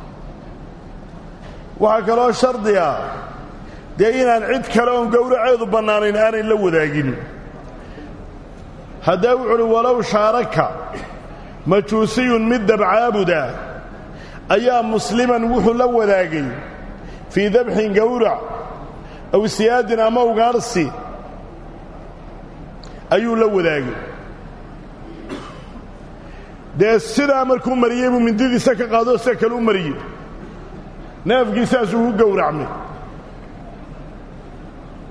Speaker 1: waxaa kaloo shardiga dee inaan cid kale oon gowraceedu bannaanayn aanay la wadaagin haddaa wuxu uhi walow shaaraka majuusiyun mid dabcaabuda ayaa musliman wuxuu la wadaagay fii dabxin gowrac aw siyaadin ama ugaarhsi ayuu la wadaagay dee sidaa markuu mariyey buu mindidiisa ka qaadoo sida kale u mariyey neefkiisaasuu ku gowracmay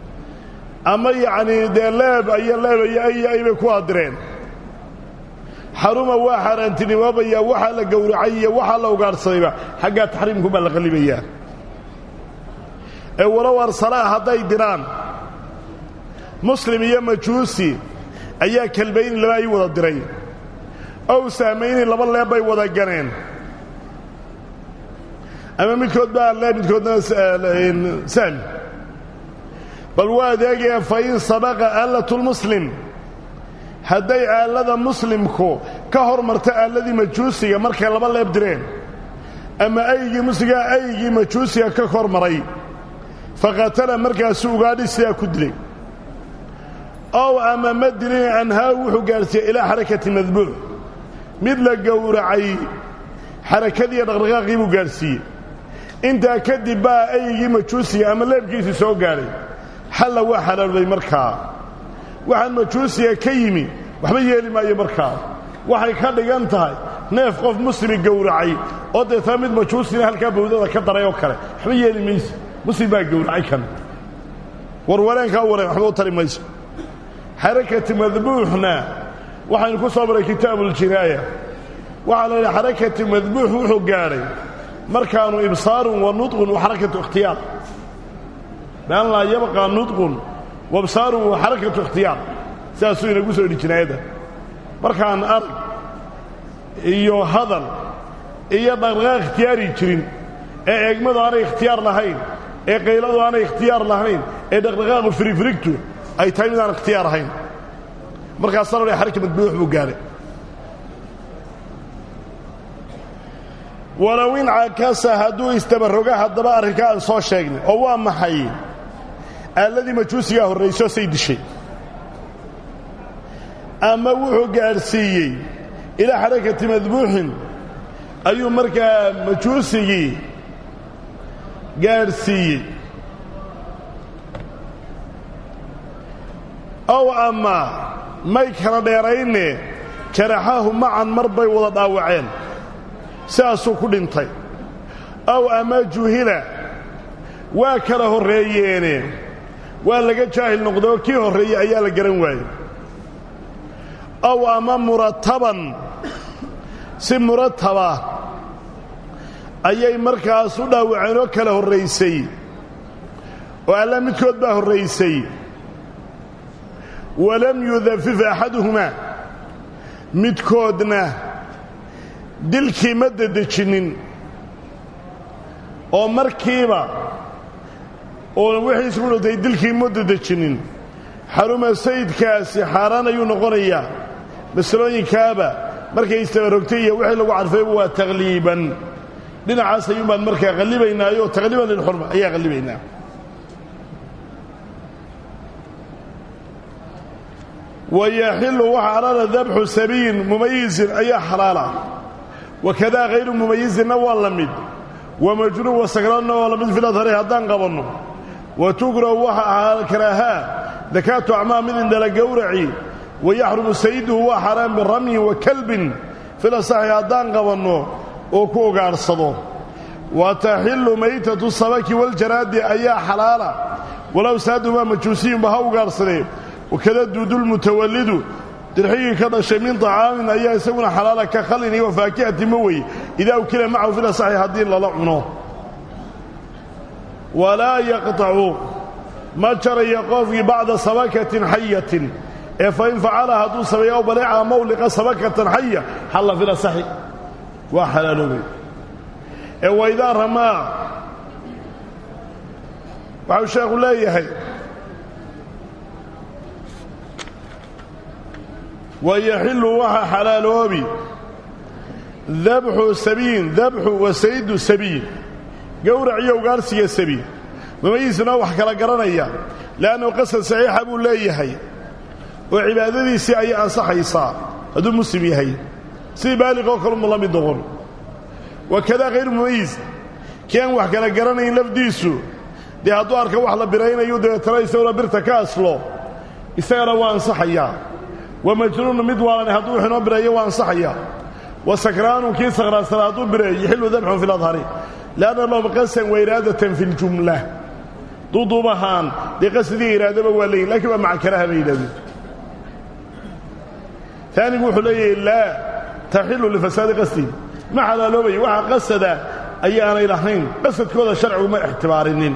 Speaker 1: ama yacnii dee leeb iyo leeb iyo ay ay bay ku adireen xaruma waa xaaraantinimoobayaa waxaa la gowracay iyo waxaa la ugaadhsadayba xaggaa taxriimkumbaa la qallibayaa ee walow arsalaa hadday diraan muslim iyo majuusi ayaa kalbayni laba ay wada diray ow sahmayni laba leeb bay wada ganeen ama midkood baa lee midkoodna sahmi bal waa adeegaya fa in sabaqa aalatulmuslim hadday aallada muslimku ka hor marto aalladii majuusiga markay laba leeb direen ama aygii musligaa aygii majuusiga ka hor maray faqatala markaasuu ugaadhi sidaa ku dilay ow ama ma dilin anhaahu wuxuu gaadhsiiyey ilaa xarakati madbuuc mid la gowracay xarakadiiyo dhaqdhaqaaqii buu gaadhsiiyey intaa kadib baa aygii majuusiga ama leebkiisii soo gaadhay xalla waa xalaaloobay markaa waxaan majuusiga ka yimi waxba yeeli maayo markaa waxay ka dhigan tahay neef qof muslimi gowracay oo deetana mid majuusina halkaa bawdada ka daray oo kale waxba yeeli mayso muslim baa gowracay kan warwareenkaa u wareen waxba u tari mayso xarakati madbuuxna waxaynu ku soo maray kitaabuuljinaaya waxaa la yidhi xarakati madbuux wuxuu gaadhay markaanu ibsaarun wa nudqun wa xarakatu ikhtiyaar bian laa yabqaa nudqun wa ibsaarun wa xarakatu ikhtiyaar sidaasuu inagu soo yidhi jinaayadda markaan arag iyo hadal iyo dhaqdhaqaaq ikhtiyaari jirin ee eegmadu aanay ikhtiyaar lahayn ee qayladu aanay ikhtiyaar lahayn ee dhaqdhaqaaqu firifirigtu ay tahay midaan ikhtiyaar ahayn markaasaa la xaraka madbuux buu gaadhay walow in cakasa hadduu istabaroga haddaba arrinkaa aan soo sheegnay oo waa maxay aalladii majuusigaa horrayso say dishay ama wuxuu gaadhsiiyey ilaa xarakati madbuuxin ayuu markaa majuusigii gaadhsiiyey ow ama may kala dheerayne jaraxahu macan mar bay wada dhaawaceen sidaasuu ku dhintay ow ama juhila waa kala horreeyeene waa laga jaahil noqday oo kii horreeyey ayaa la garan waayey ow ama murattaban si murataba ayay markaas u dhaawaceen oo kala horraysay oo alla midkood baa horraysay walam yudafif axaduhumaa midkoodna dilkii ma dedejinnin oo markiiba oo wixii isku dhintay dilkii ma dedejinnin xaruma sayidkaasi xaaraan ayuu noqonayaa masalooyinkaaba markay istabarogtay iyo wixii lagu cadfayba waa taqliiban dhinacaas ayuun baan markaa qallibaynaayo taqliiban lilxurma ayaa qallibaynaa wayaxilu waxa xalaala dabxu sabiyin mumayizin ayaa xalaala wakadaa hayru mumayizinna waa la mid wamajruub wasakraanna waa la mid filadhari haddaan qabanno wa tukrahu waxa karaahaa dakaatu acmaa mid indhala gowraci wayaxrumu sayiduhu waa xaaraan biramyin wa kalbin filasaxi haddaan qabanno oo ku ogaadhsado wa taxillu maytatu sabaki waljaraadi ayaa xalaala walow saadumaa majuusiyunba ha ugaadhsadee wakada duudulmutawallidu dirxigii ka dhashay min طacaamin ayaa isaguna xalaala ka khalin iyo wafaakihati ma weye idaa ukila macahu filasaxi haddii lala cuno walaa yaqطacu ma jarayo qofkii bacda sabakatin xayatin ee fain facala hadduu sameeyo aw baleeca mawliqa sabakatan xaya xalla filasaxi waa xalaaloobay ee waydaa ramaa waxau sheekhu leeyahay wayaxillu waxa xalaaloobi dabxu sabiyin dabxu wa saydu sabiyin gowrac iyo ugaarsiga sabiin mumayisna wax kala garanaya le'annahu qasad saxiixa buu leeyahay oo cibaadadiisii ayay ansaxaysaa hadduu muslim yahay sidii baaliqoo kaluma la mid noqon wakadaa hayru mumayis kii aan wax kala garanayn lafdiisu dee hadduu arka wax la biraynayu dabeetana isaguna birta ka aslo isagana waa ansaxayaa wa majnuunu mid waalan hadduu wax inoo bireeyo waa ansaxayaa wa sakraanu kii sakraansana hadduu bireeyo yaxillu dabxun fi ladhari lianna lahum qasan wa iraadatan fi ljumla duuduubahaan dee qasidii iraadaba waa leeyihin lakiin waa maca karaha bay yidhahdeen taanigu wuxuu leeyahay laa taxilu lifasaadi qasdihi ma xalaaloobaya waxa qasada ayaanay lahayn qasadkooda sharcigu ma ixtibaarinin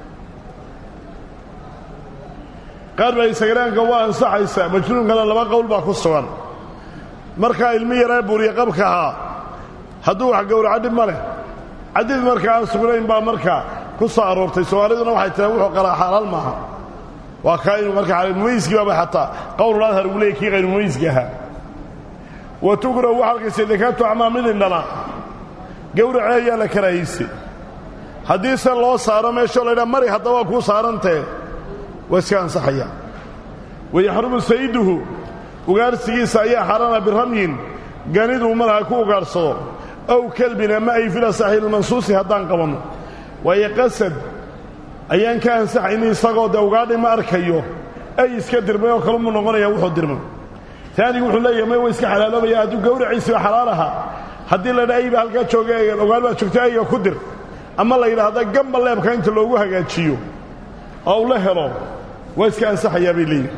Speaker 1: qaar baa isagaraanka waa ansaxaysa majnuunkana laba qowl baa ku sugan markaa ilmi yaree buuriye qabka ahaa hadduu wax gowraco dhib ma leh cadid marka aan sugnayn baa markaa ku soo aroortay soomaaliduna waxay tiraa wuxuu qalaa xalaal maaha waa kaa inuu marka mumayskii baaba xataa qowluladhar uu leeyay kii qayrumumayski ahaa wa tukrahu waxa halkaysa dakaatu acmaa mid indhala gowracee ayaa la karaahayse haddii se loo saaro meeshoo laydhaa mari haddaba waa kuu saarantee waa iska ansaxaya wayaxrumu sayiduhu ugaarhsigiisa ayaa xaaraana biramyin ganiduu malaha ku ugaadhsado ow kelbin ama ay fila saxiilmansuusi haddaan qabanno waayo qasad ayaan ka ansaxayni isagoo dee ugaadhi ma arkayo ay iska dirmay oo kalumuu noqonaya wuxuu dirmay taanigu wuxuu leeyahay may wa iska xalaaloobaya hadduu gawraciisiba xalaal ahaa haddii laydha ayba halkaa jooga ogaal baa joogta ayga ku dir ama la yidhaahda gamba leebka inta loogu hagaajiyo oo u la helo waa iska ansaxayaa bay leeyihi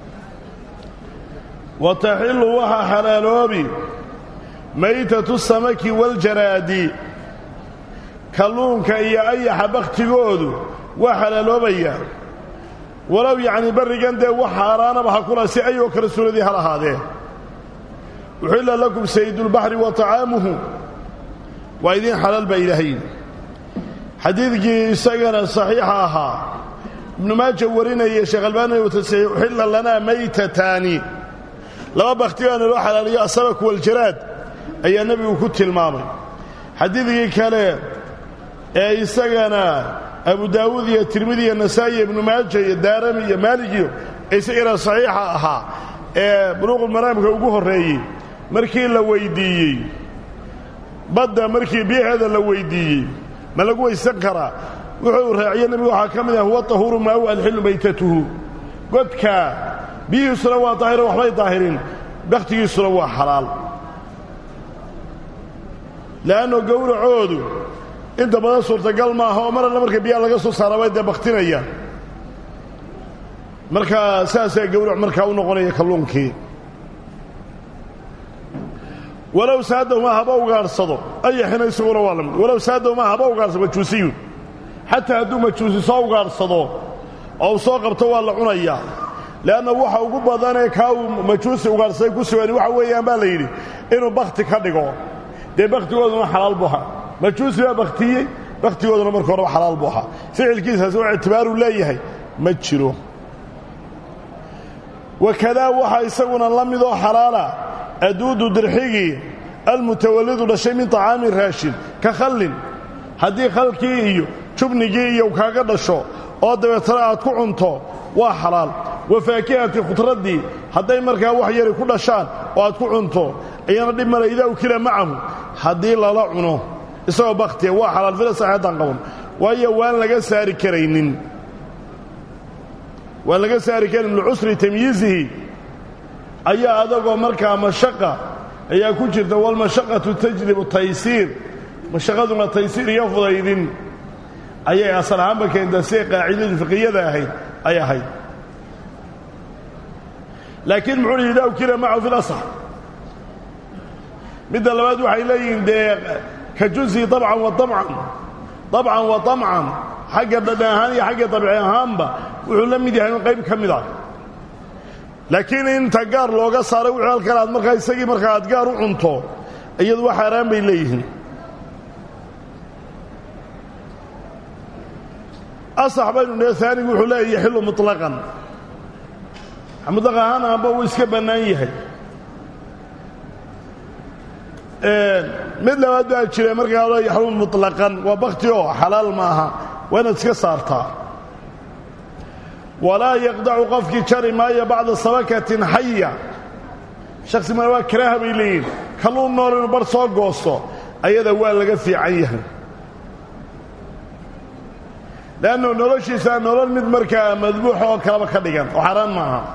Speaker 1: wa taxillu waxaa xalaaloobi maytatu samaki waljaraadi kalluunka iyo ayaxa bakhtigoodu waa xalaaloobayaa walow yacnii barrigan dee wax xaaraanaba ha kula si ayoo kale suuradii hal ahaadee uxilla lakum sayidulbaxri wa طacaamuhu waa idiin xalaal baa ilaahay xadiidkii isagana saxiixa ahaa ibnu maaja warinaya sheekh albaani uu tasixi uxilla lanaa maytataani laba bakhtigaa naloo xalaaliyo asamak waljaraad ayaa nebigu ku tilmaamay xadiidkii kale ee isagana abu daawuud iyo tirmidi iyo nasaa'i iyo ibnu maaja iyo daarami iyo maaligiyo isagana saxiixa ahaa ee buluuqulmaraamka ugu horreeyey markii la weyddiiyey badda markii biyaheeda la weyddiiyey ma lagu weysan karaa wuxuu raaciye nebigu waxaa ka mid ah huwa tahuuru maau alxillu maytatuhu godkaa biyihiisuna waa daahiro waxbay daahirin bakhtigiisuna waa xalaal le'anno gowracoodu inta badan suurtagal maaha oo mar alla marka biyaha laga soo saara way dee bakhtinayaan markaa saasaa gowrac markaa u noqonaya kalluunkii walow saadahumaa haba ugaadhsado ayaxina isaguna waa lamid walow saadahumaa haba ugaadhsado majuusiyun xataa hadduu majuusi soo ugaadhsado oo uu soo qabto waa la cunayaa le'anna waxa ugu badanee kaa uu majuusi ugaadhsaday ku sugan waxa weeyaan baa la yidhi inuu bakhti ka dhigo dee bakhtigooduna xalaal buu ahaa majuusi baa bakhtiyey bakhtigooduna marka horeba xalaal buu ahaa ficilkiisaasi wax ictibaaruu leeyahay ma jiro wakadaa waxaa isaguna la midoo xalaala aduudu dirxigii almutawallidu dhashay min طacaami raashin ka khallin haddii khalkii iyo jubnigii iyo kaaga dhasho oo dabeetana aad ku cunto waa xalaal wa faakihati khudraddii hadday markaa wax yari ku dhashaan oo aad ku cunto iyana dhib male idaa ukila macahu haddii lala cuno isagoo bakhtiya waa xalaal fila saxeeddaan qaban waayo waan laga saari karaynin waan laga saari karin licusri tamyiizihi ayaa adagoo markaa mashaqa ayaa ku jirta walmashaqatu tajlibu taysiir mashaqaduna taysiir iyo fudaydin ayay asal ahaanba keentaa siday qaacidadu fiqiyada ahayd ay ahayd laakiin muxuu hi idaa ukila macahu fi lasax midda labaad waxay leeyihiin dee ka jusi dabcan wa amcan dabcan wa amcan xagga dhadhan ahaan iyo xagga dabci ahaanba wuxuu la mid yahay in qayb ka mid ah laakiin inta gaar looga saaray wuxuu halkan aad markaa isagii markaa aad gaar u cunto iyadu waa xaaraan bay leeyihiin asax baynu nee aanigu wuxuu leeya yaxilu muطlaqan muطlaq ahaan aanba uu iska bannaan yahay mid labaad baa jira markaa lo yaxrumu muطlaqan waa bakti oo xalaal ma aha waa inaad iska saartaa walaa yaqdacu qofkii jari maayo bacda sabakatin xaya shaksi ma waa karaaha bay leeyihin kalluun nool inuu bar soo goosto ayada waa laga fiican yahay leannu noloshiisaa nolol mid markaa madbuuxa oo kaleba ka dhigan oo xaaraan ma aha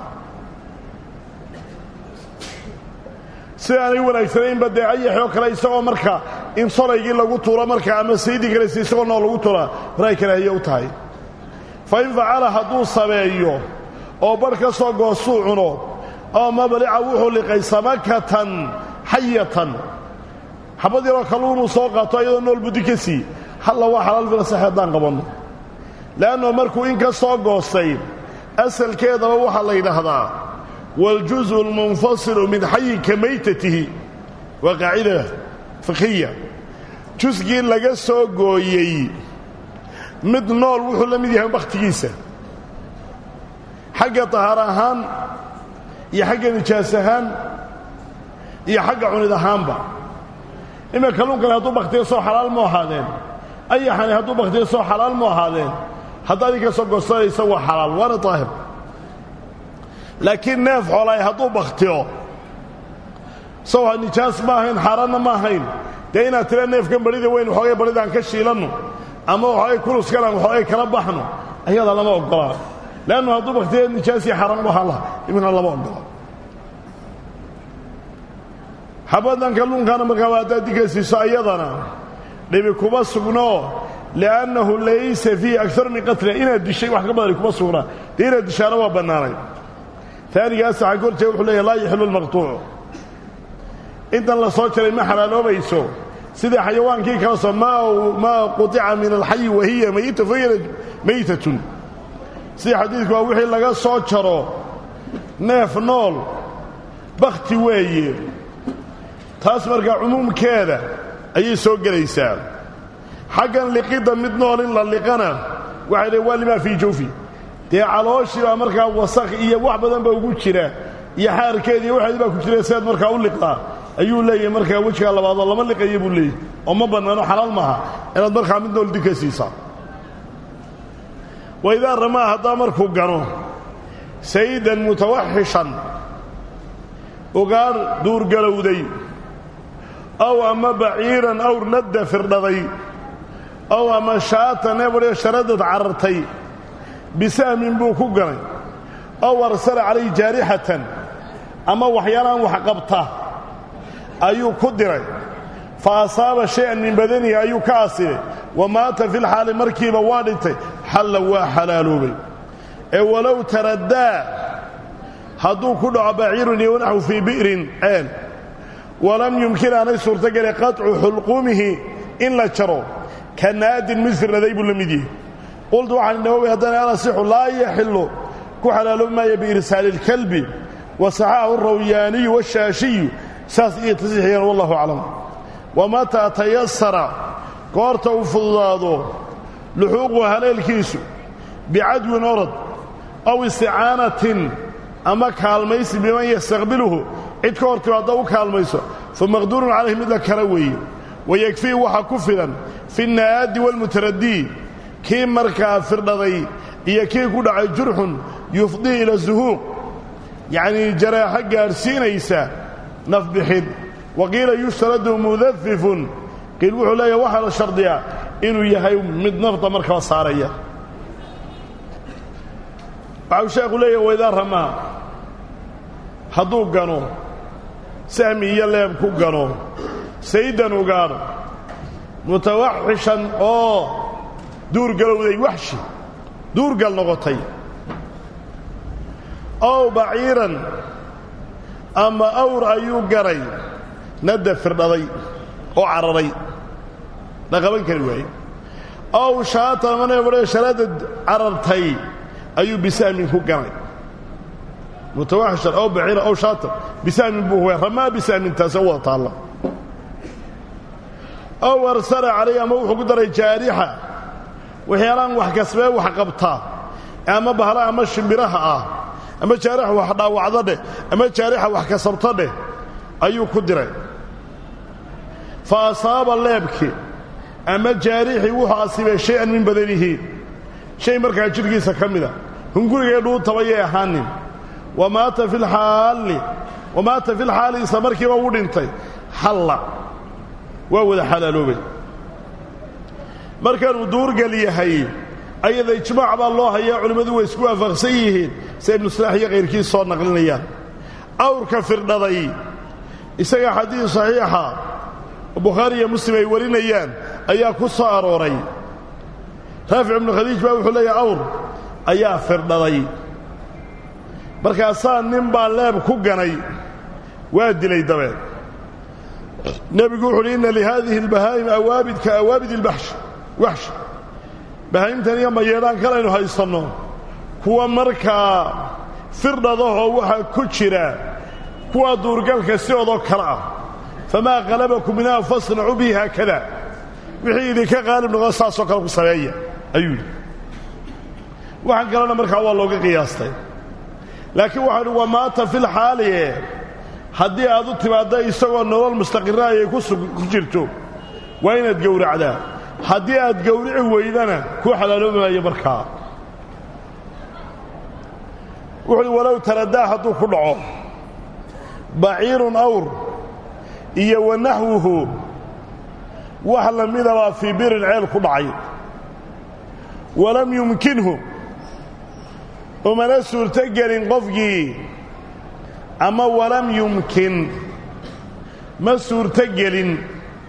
Speaker 1: sidaanay wanaagsanaynba dee ayaxoo kale isagoo marka in solaygii lagu tuuro markaa ama saydii kalese isagoo nool lagu tuuraa horay karaahiye u tahay fa in facala hadduu sameeyo oo barh ka soo goostuu cuno oo mablica wuxuu liqay samakatan xayatan xabad yaroo kalluunuu soo qaato iyadoo nool buddi ka sii halla waa xalaal filasax haddaan qabanno le'anno markuu in ka soo goostay asalkeedaba waxaa la yidhaahdaa waاljuزء اlmunfasilu min xayi ka maytatihi waa qaacida fikiya jusgii laga soo gooyey mid nool wuxuu la mid yahay bakhtigiisa xagga tahaar ahaan iyo xagga nijaas ahaan iyo xagga cunid ahaanba ima kalluunkani hadduu bakhtiga soo xalaal mu ahaadeen ayaxani hadduu bakhtiga soo xalaal mu ahaadeen haddaad idinka soo goosanaysa waa xalaal waana daahir laakiin neef xoolaay hadduu bakhtiyo sawha nijaas ma ahayn xaaraanna ma ahayn dee inaad tira neefkan barida weyn waxoogay baridaan ka shiilanno ama waxoogay kuluskanaan waxoogay kala baxno ayadaa lama oggolaa leannu hadduu bakhtiya nijaasii xaaraan u ahaan laha iminkana lama oggola xabaddan kalluunkaana markaa waa haddaad dinka siiso ayadana dhibi kuma sugno liannahu laysa fiihi akar min qatla inaad dishay wax ka badani kuma sugnaa dee inaad dishaana waa bannaanay taanigaas waxaa korjee wuxuu leeyahy laa yaxilu lmaqtuucu intan la soo jaray ma xalaaloobayso sidai xayawaankii kala soo maa quطica min alxayi wahiya mayita fahiya maytatun sida xadiidku waa wixii laga soo jaro neef nool bakhti weeye taas markaa cumuumkeeda ayay soo gelaysaa xaggan liqidda mid nool in la liqana waxay dhahn waa limaa fii jawfi dee calooshii baa markaa wasakh iyo wax badan ba ugu jira iyo xaarkeed iyo waxeedi baa ku jira siaad markaa u liqdaa ayuu leeyahay markaa wejigaa labaadoo lama liqaya buu leeyahy oo ma bannaano xalaal maaha inaad markaa mid nool dinka siisaa waidaa ramaa haddaa markuu gano sayidan mutawaxishan ugaadh duurgalowday aw ama baciiran awr nadda firdhaday ow ama shaata neebadhio sharadad carartay bisahmin buu ku ganay ow arsala calayhi jaarixatan ama waxyaalaan wax qabta ayuu ku diray fa asaaba shay-an min badanihi ayuu ka asibay wa maata fi lxaali markiiba waa dhintay xalla waa xalaaloobay ee walow taraddaa hadduu ku dhaco baciirun iyo wanaxwu fii bi'rin ceel walam yumkin aanay suurtogeli qaطcu xulquumihi in la jaro ka naadin mid firnaday buu la mid yahay qultu waxaan nawowi haddana alasixu laa yaxilu ku xalaaloobi maaya biirsaali اlkalbi wa saxaahu اrawyaaniyu waاshaashiyu saas iyo tasiixiyeen wallahu aclam wamataa tayasara goorta uu fududaado luxuuqu haleelkiisu bicadwin orod aw isticaanatin ama kaalmaysi biman yastaqbiluhu cid ka hor timaadda u kaalmayso fa maqduurun calayhi mid la kala weeye wayekfii waxaa ku filan fi nnaadi waalmutaradii kii markaa firdhaday iyo kii ku dhacay jurxun yufdii ila zuhuuq yacnii jaraaxo gaadhsiinaysa nafbixid wa qiila yushtaradu mudafifun qiil wuxuu leeyahay waxaa la shardiyaa inuu yahay mid nafta markaa saaraya waxau sheekhu leeyahay waydaa ramaa hadduu gano sahmi iyo leeb ku gano saydan ugaadh mutawaxishan oo duurgalowday waxshi duurgal noqotay ow baciiran ama awr ayuu garay nadda firdhaday oo cararay la qaban kari waaye ow shaatan ama neebadhee sharaadad carartay ayuu bisahmin ku ganay mutawaxishan ow baciiran ow shaatan bisahmin buu huway ramaa bisahmin taasoo wada taalla ow arsala calayh ama wuxuu ku daray jaarixa waxyaalaan wax kasbee wax qabtaa ama bahla ama shimbiraha ah ama jaarixa wax dhaawacdo dheh ama jaarixa wax kasabto dheh ayuu ku diray fa asaaba leebki ama jaarixii wuxuu asibay shay-an min badanihi shay markaa jidhkiisa ka mida hungurigee dhuutabayay ahaanin wa maata fi lxaalli wa maata fi lxaali isla markiiba u dhintay xalla waa wada xalaaloobay markaanuu duurgal yahay ayada ijmaac baa loo hayaa culimmadu way isku waafaqsan yihiin sida ibnu salaax iyo kayrkiis soo naqlinayaan awrka firdhaday isaga xadiis saxiixa oo bukhaari iyo muslim ay warinayaan ayaa ku soo arooray raafic ibnu khadiij baa wuxuu leeyahay awr ayaa firdhaday markaasaa nin baa leeb ku ganay waa dilay dabeed nebigu wuxu uhi inna lihaadihi albahaa'im awaabid ka awaabid ilbaxsh waxsh bahaa'imtan iyo mayeedhaan kalaynu haysanno kuwa markaa firdhadahoo waxaa ku jira kuwa duurgalka sidoodoo kale ah famaa qalabakum minhaa fasnacuu bihi haakada wixii idinka qaalib noqon saasoo kale ku sameeya ayuu yidhi waxaan kalena markaa waa looga qiyaastay laakiin waxau idhi waa maata fil xaalie haddii aad u timaadda isagoo nolol mustaqira ayay ku jirto waa inaad gowracdaa haddii aad gowrici weydana kuu xalaaloobi maayo markaa wuxuuhi walow taradaa hadduu ku dhaco baciirun awr iyo wa naxwuhu wax la midabaa fii birin ceel ku dhacay walam yumkinhu umana suurto gelin qofkii ama walam yumkin ma suurto gelin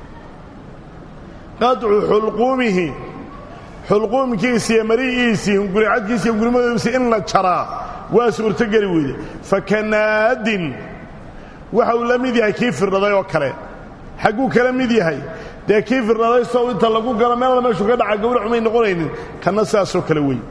Speaker 1: qadcu xulquumihi xulquumkiisi iyo mari'iisii hunguricadkiisi iyo hungurimadoodisi in la jaraa waa suurtogeli weyde fakanaadin waxa uu la mid yahay kii firdhaday oo kale xagguu kala mid yahay dee kii firdhaday sow inta lagu galo meelna meeshuu ka dhaca gawracumay noqonaynin kanna sidaasoo kale wey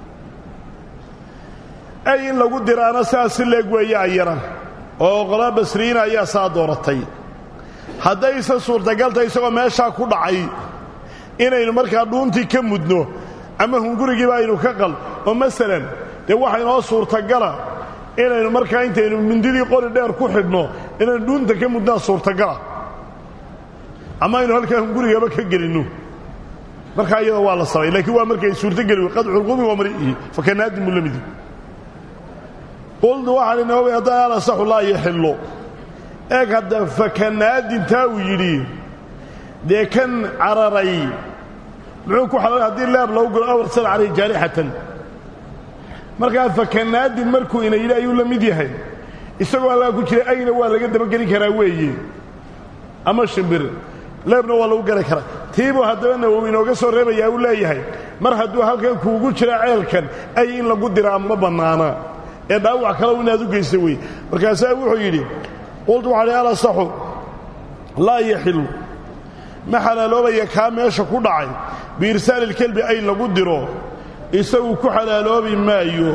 Speaker 1: ay in lagu diraana sidaas si leeg weeye ayana oo qolaa basriyiina ayaa saa dooratay haddayse suurtagalta isagoo meeshaa ku dhacay inaynu markaa dhuuntii ka mudno ama hungurigiiba aynu ka qal oo masalan dee waxa inoo suurtagala inaynu markaa intaynu mindidii qori dheer ku xidhno inaynu dhuunta ka mudnaa suurtagala ama aynu halkaa hungurigaba ka gelinno markaa iyada waa la samay laakiin waa markay suurtogeli wey qadculqumi waa mari'ihi fakanaadin buu la midi qultu waxaan inooga haddana alasaxu laa yaxillo eeg hadda fakanaadintaa uu yidhi dee kan cararay muxuu ku xalal haddii laab lagu galo awarsal calayh jaarixatan markaa fakanaadin markuu ina yidhi ayuu la mid yahay isagoo allaa ku jira ayna waa laga dabageli karaa weeye ama shimbir leebna waa lagu gari karaa tiibuu haddaba nawowi inooga soo reebayaa uu leeyahay mar hadduu halkan kuugu jira ceelkan ay in lagu diraa ma bannaana ee dhaawac kalow inaad u geysta wey markaasaa wuxuu yidhi qultu waxaa hi alasaxu laa yaxilu ma xalaaloobaya kaa meesha ku dhacay biirsaali ilkelbi ay lagu diro isagu ku xalaaloobi maayo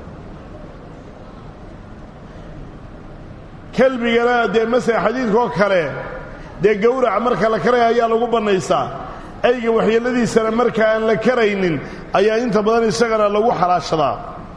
Speaker 1: kelbigana dee masala xadiidkaoo kale dee gowraca marka la karaya ayaa lagu bannaysaa ayga waxyeelladiisana marka aan la karaynin ayaa inta badan isagana lagu xalaashadaa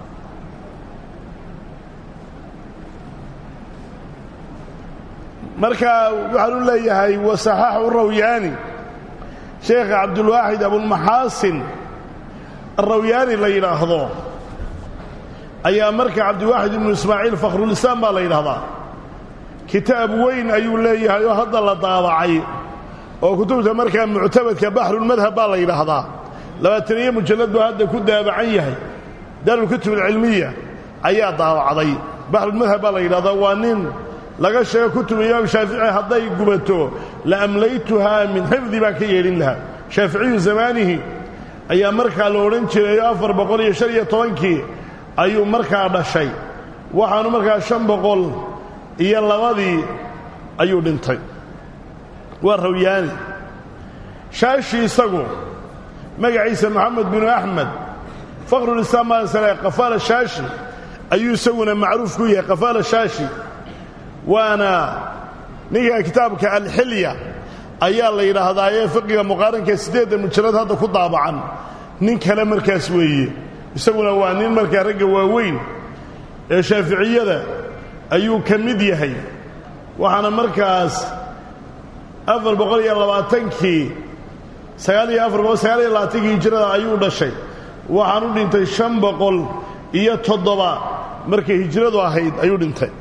Speaker 1: marka waxaan u leeyahay wasaxaaxu rawyaani sheekha cabdulwaaxid abulmaxaasin arawyaani la yidhaahdo ayaa marka cabdiwaaxid ibnu ismaaciil fakhrulislaam baa la yidhahdaa kitaab weyn ayuu leeyahay oo hadda la daabacay oo kutubta markaa muctabadka baxrulmadhab baa la yidhaahdaa labaataniyo mujallad buu hadda ku daabacan yahay daarulkutub alcilmiya ayaa daabacday baxrulmadhab baa la yidhahdaa waa nin laga sheego kutub imaam shaafici hadday gubato la amlaytuhaa min xifdi baan ka yeedhin lahaa shaaficiyu zamaanihi ayaa markaa la odhan jiray afar boqol iyo shan iyo tobankii ayuu markaa dhashay waxaanu markaa shan boqol iyo labadii ayuu dhintay waa rawyaani shaashi isagu magaciisa moxamed binu axmed fakhrulislaam maasale qafaala shaashi ayuu isaguna macruuf ku yahay qafaala shaashi waana ninka kitaabka alxilya ayaa la yidhaahdaa ee fiqiga muqaaranka siddeedda mujallad hadda ku daabacan nin kale markaas weeye isaguna waa nin markaa ragga waaweyn ee shaaficiyada ayuu ka mid yahay waxaana markaas afar boqol iyo labaatankii sagaal iyo afar boqol sagaal iyo labaatankii hijrada ayuu dhashay waxaan u dhintay shan boqol iyo toddoba markay hijradu ahayd ayuu dhintay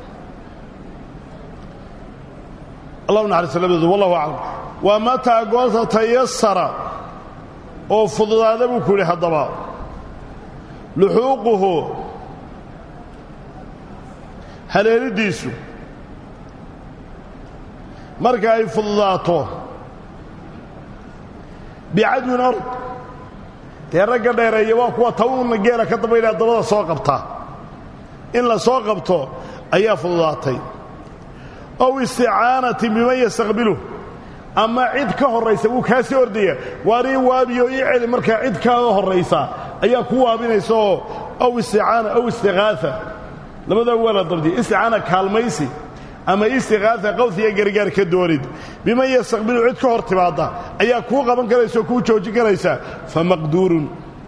Speaker 1: allah naxariiso labadoodu wallahu aclam waa mataa goorta tayasara oo fududaada buu ku yidhi haddaba luxuuquhu haleelidiisu marka ay fududaato bicadwin ord dee ragga dheereeya waa kuwa tawna geela ka dambaynaa dabada soo qabta in la soo qabto ayaa fududaatay ow isticaanatin biman yastaqbiluh ama cid ka horraysa wuu kaa sii ordaya waar ii waabiyo ii celi markaa cid kaaga horraysa ayaa ku waabinaysa oo ow isticaana ow istiqaaha labadaa waa la dabdiya isticaana kaalmaysi ama istiqaaha qawsiga gargaar ka doonid biman yastaqbilu cid ka hor timaadda ayaa kuu qaban karaysa oo kuu joojin karaysa fa maqduurun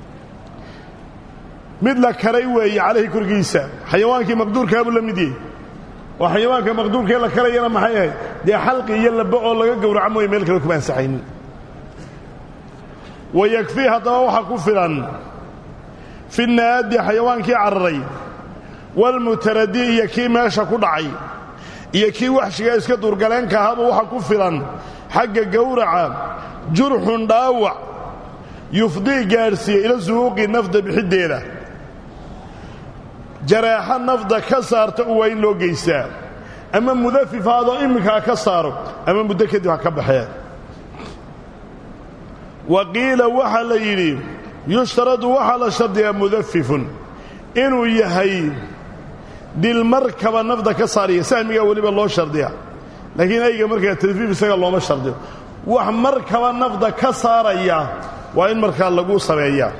Speaker 1: mid la karay weeye calayhi korkiisa xayawaankii maqduurkaabuu la mid yahay oo xayawaanka maqduurkee la karayana maxay ahayd dee xalqi iyo laba oo laga gowraco mooye meel kale kuma ansaxaynin wa yakfii haddaba waxaa ku filan fi naadi xayawaankii cararay walmutaradi iyo kii meesha ku dhacay iyo kii waxshiga iska duurgaleenka ahaba waxaa ku filan xagga gowraca jurxun dhaawac yufdii gaadhsiiya ila suhuuqi nafda bixiddeeda jaraaxo nafda ka saarta u waa in loo geystaa ama mudafif haadoo imminka ha ka saaro ama muddo kadib ha ka baxee wa qiila waxaa la yidhi yushtaradu waxaa la shardiyaa mudafifun inuu yahay dilmarkaba nafda ka saariya sahmigaa weliba loo shardiya laakiin ayga markaa tadfiif isaga looma shardiyo wax markaba nafda ka saaraya waa in markaa lagu sameeyaa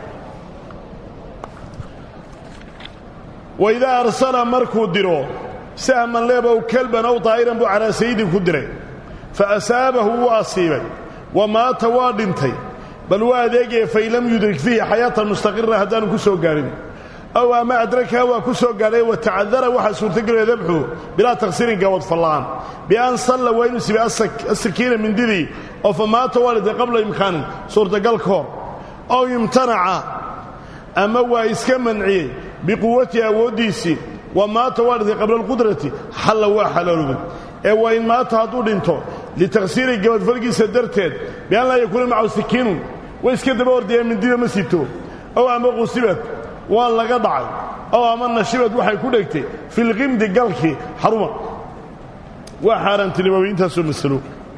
Speaker 1: waidaa arsala markuu diro sahman leebow kelban ow daa'iran buu calaa sayidin ku diray fa asaabahu wuu asiibay wa maata waa dhintay bal waa adeegaya fain lam yudrik fiihi xayaatan mustaqira haddaanu ku soo gaadhin ow ama adrakaha waa ku soo gaadhay wa tacadara waxaa suurtagelaya dabxu bilaa taqsiirin gabad fallaan bian salla waa inuu sibay asakiina mindidii oo fa maata waa dhintay qabla imkaanin suurtagal ka hor ow imtanaca ama waa iska manciyey biquwatihi awooddiisii wa maata waa dhintay qabla alqudrati xalla waa xalaaloobay ee waa in maata hadduu dhinto litaqsiiri gabadfalgiisa darteed bian laa yakuuna macahu sikiinun way iska daba ordayaan mindida ma sito ow ama qusibad waa laga dhacay ow ama nashibad waxay ku dhegtay filqimdi galkii xaruma waa xaaraantinimoobi intaasoo masalo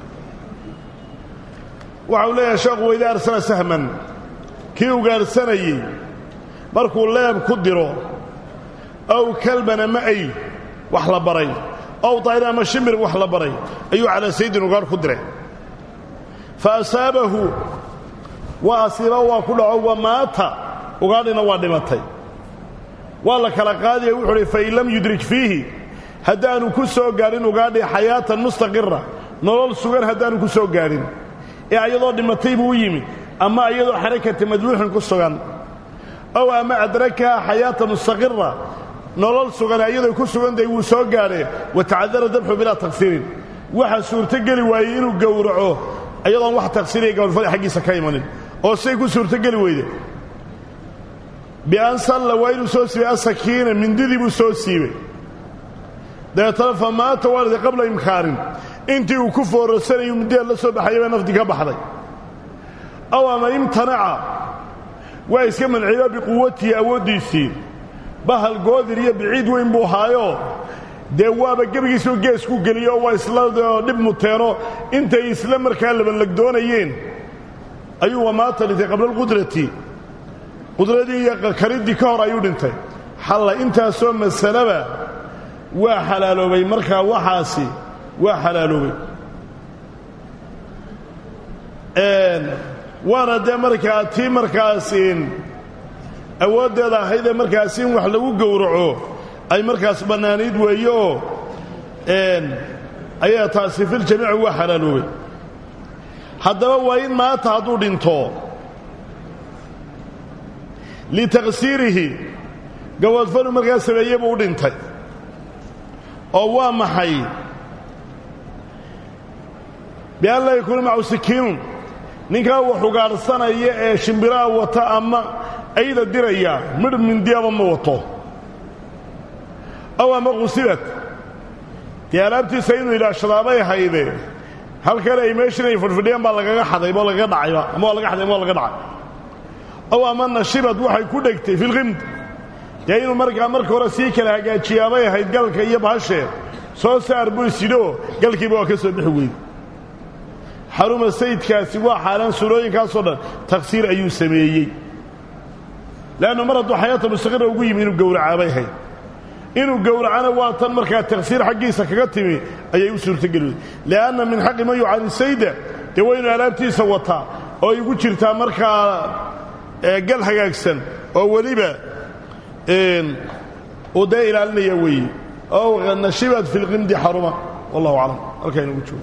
Speaker 1: waxa uu leeyahay sheekhu wayda arsala sahman kii ugaadhsanayey markuu leeb ku diro ow kalban ama ay wax la baray ow dayr ama shimir wax la baray ayuu calaa saydin ugaadh ku diray fa asaabahu waa asiiba waa ku dhaco wa maata ugaadhina waa dhimatay waa la kala qaadaya wuxuu uhi fain lam yudrik fiihi haddaanu ku soo gaadhin ugaadhi xayaatan mustaqira nolol sugan haddaanu ku soo gaadhin ee ayadoo dhimatay buu u yimi ama iyadoo xarakati madbuuxin ku sugan ow ama adrakaha xayaatan mustaqira nolol sugan iyadoo ku sugantahay wuu soo gaadhee wa tacadara dabxu bilaa taqsiirin waxa suurtogeli waayey inuu gowraco iyadoon wax taqsiiriya gabadhfada xaggiisa ka imanin oo say ku suurtogeli weyde bian salla waa inuu soo siibay asakiina mindidii buu soo siibay dabeetana fa maata waalida qabla imkaanin intii uu ku foorasanayu middaheed la soo baxayay baa nafdi ka baxday ow ama imtanaca waa iska manciyo biquwatihi awooddiisii bahal goodir iyo biciid weyn buu haayo dee waaba gebigiisuu geesku geliyo waa isla dhib muteeno intay isla markaa labanlagdoonayeen ayuu wamaata dhintay qabla alqudrati qudradii iyo kariddii ka hor ayuu dhintay xalla intaasoo masalaba waa xalaaloobay markaa waxaasi waa xalaaloobay waana dee markaa tii markaas awooddeeda ahaydee markaas in wax lagu gowraco ay markaas bannaanayd weeye oo ayaa taasi filjamiici waa xalaaloobay haddaba waa in maanta hadduu dhinto litaqsiirihi gaboodfanu markaa sameeye buu u dhintay oo waa maxay bian laa yakuuna macahu sikiinun ninkaa wax ugaadhsanaya ee shimbiraha wata ama ayda diraya midh mindiyaba ma wato ow ama qusibad dee alaabtiisa inuu idhaashadaabay hayde halkan ay meeshan ay fadhfadhiyaan baa lagaga xadayba oo lagaga dhacayba ama waa laga xaday ama waa laga dhacay ow ama nashibad waxay ku dhegtay filqimd dee inuu markaa marka hore sii kala hagaajiyaabay ahayd galka iyo bahashee soo saar buu isidhoo galkiiba waa ka soo bixi weyde xaruma sayidkaasi waa xaaraan suurooyinkaasoo dhan taqsiir ayuu sameeyey leannu mar hadduu xayaata mustaqira ugu yimi inuu gowracaabay ahayd inuu gowracana waa tan markaa taksiir xaggiisa kaga timi ayay u suurtogeli weyday li'anna min xaqi man yucani sayda dee waa inuu alaabtiisa wataa oo ay ugu jirtaa markaa gal hagaagsan oo weliba uu dee ilaalinaya weeye ow nashibat fi lqimdi xaruma wallahu aclam halkaa inugu joogo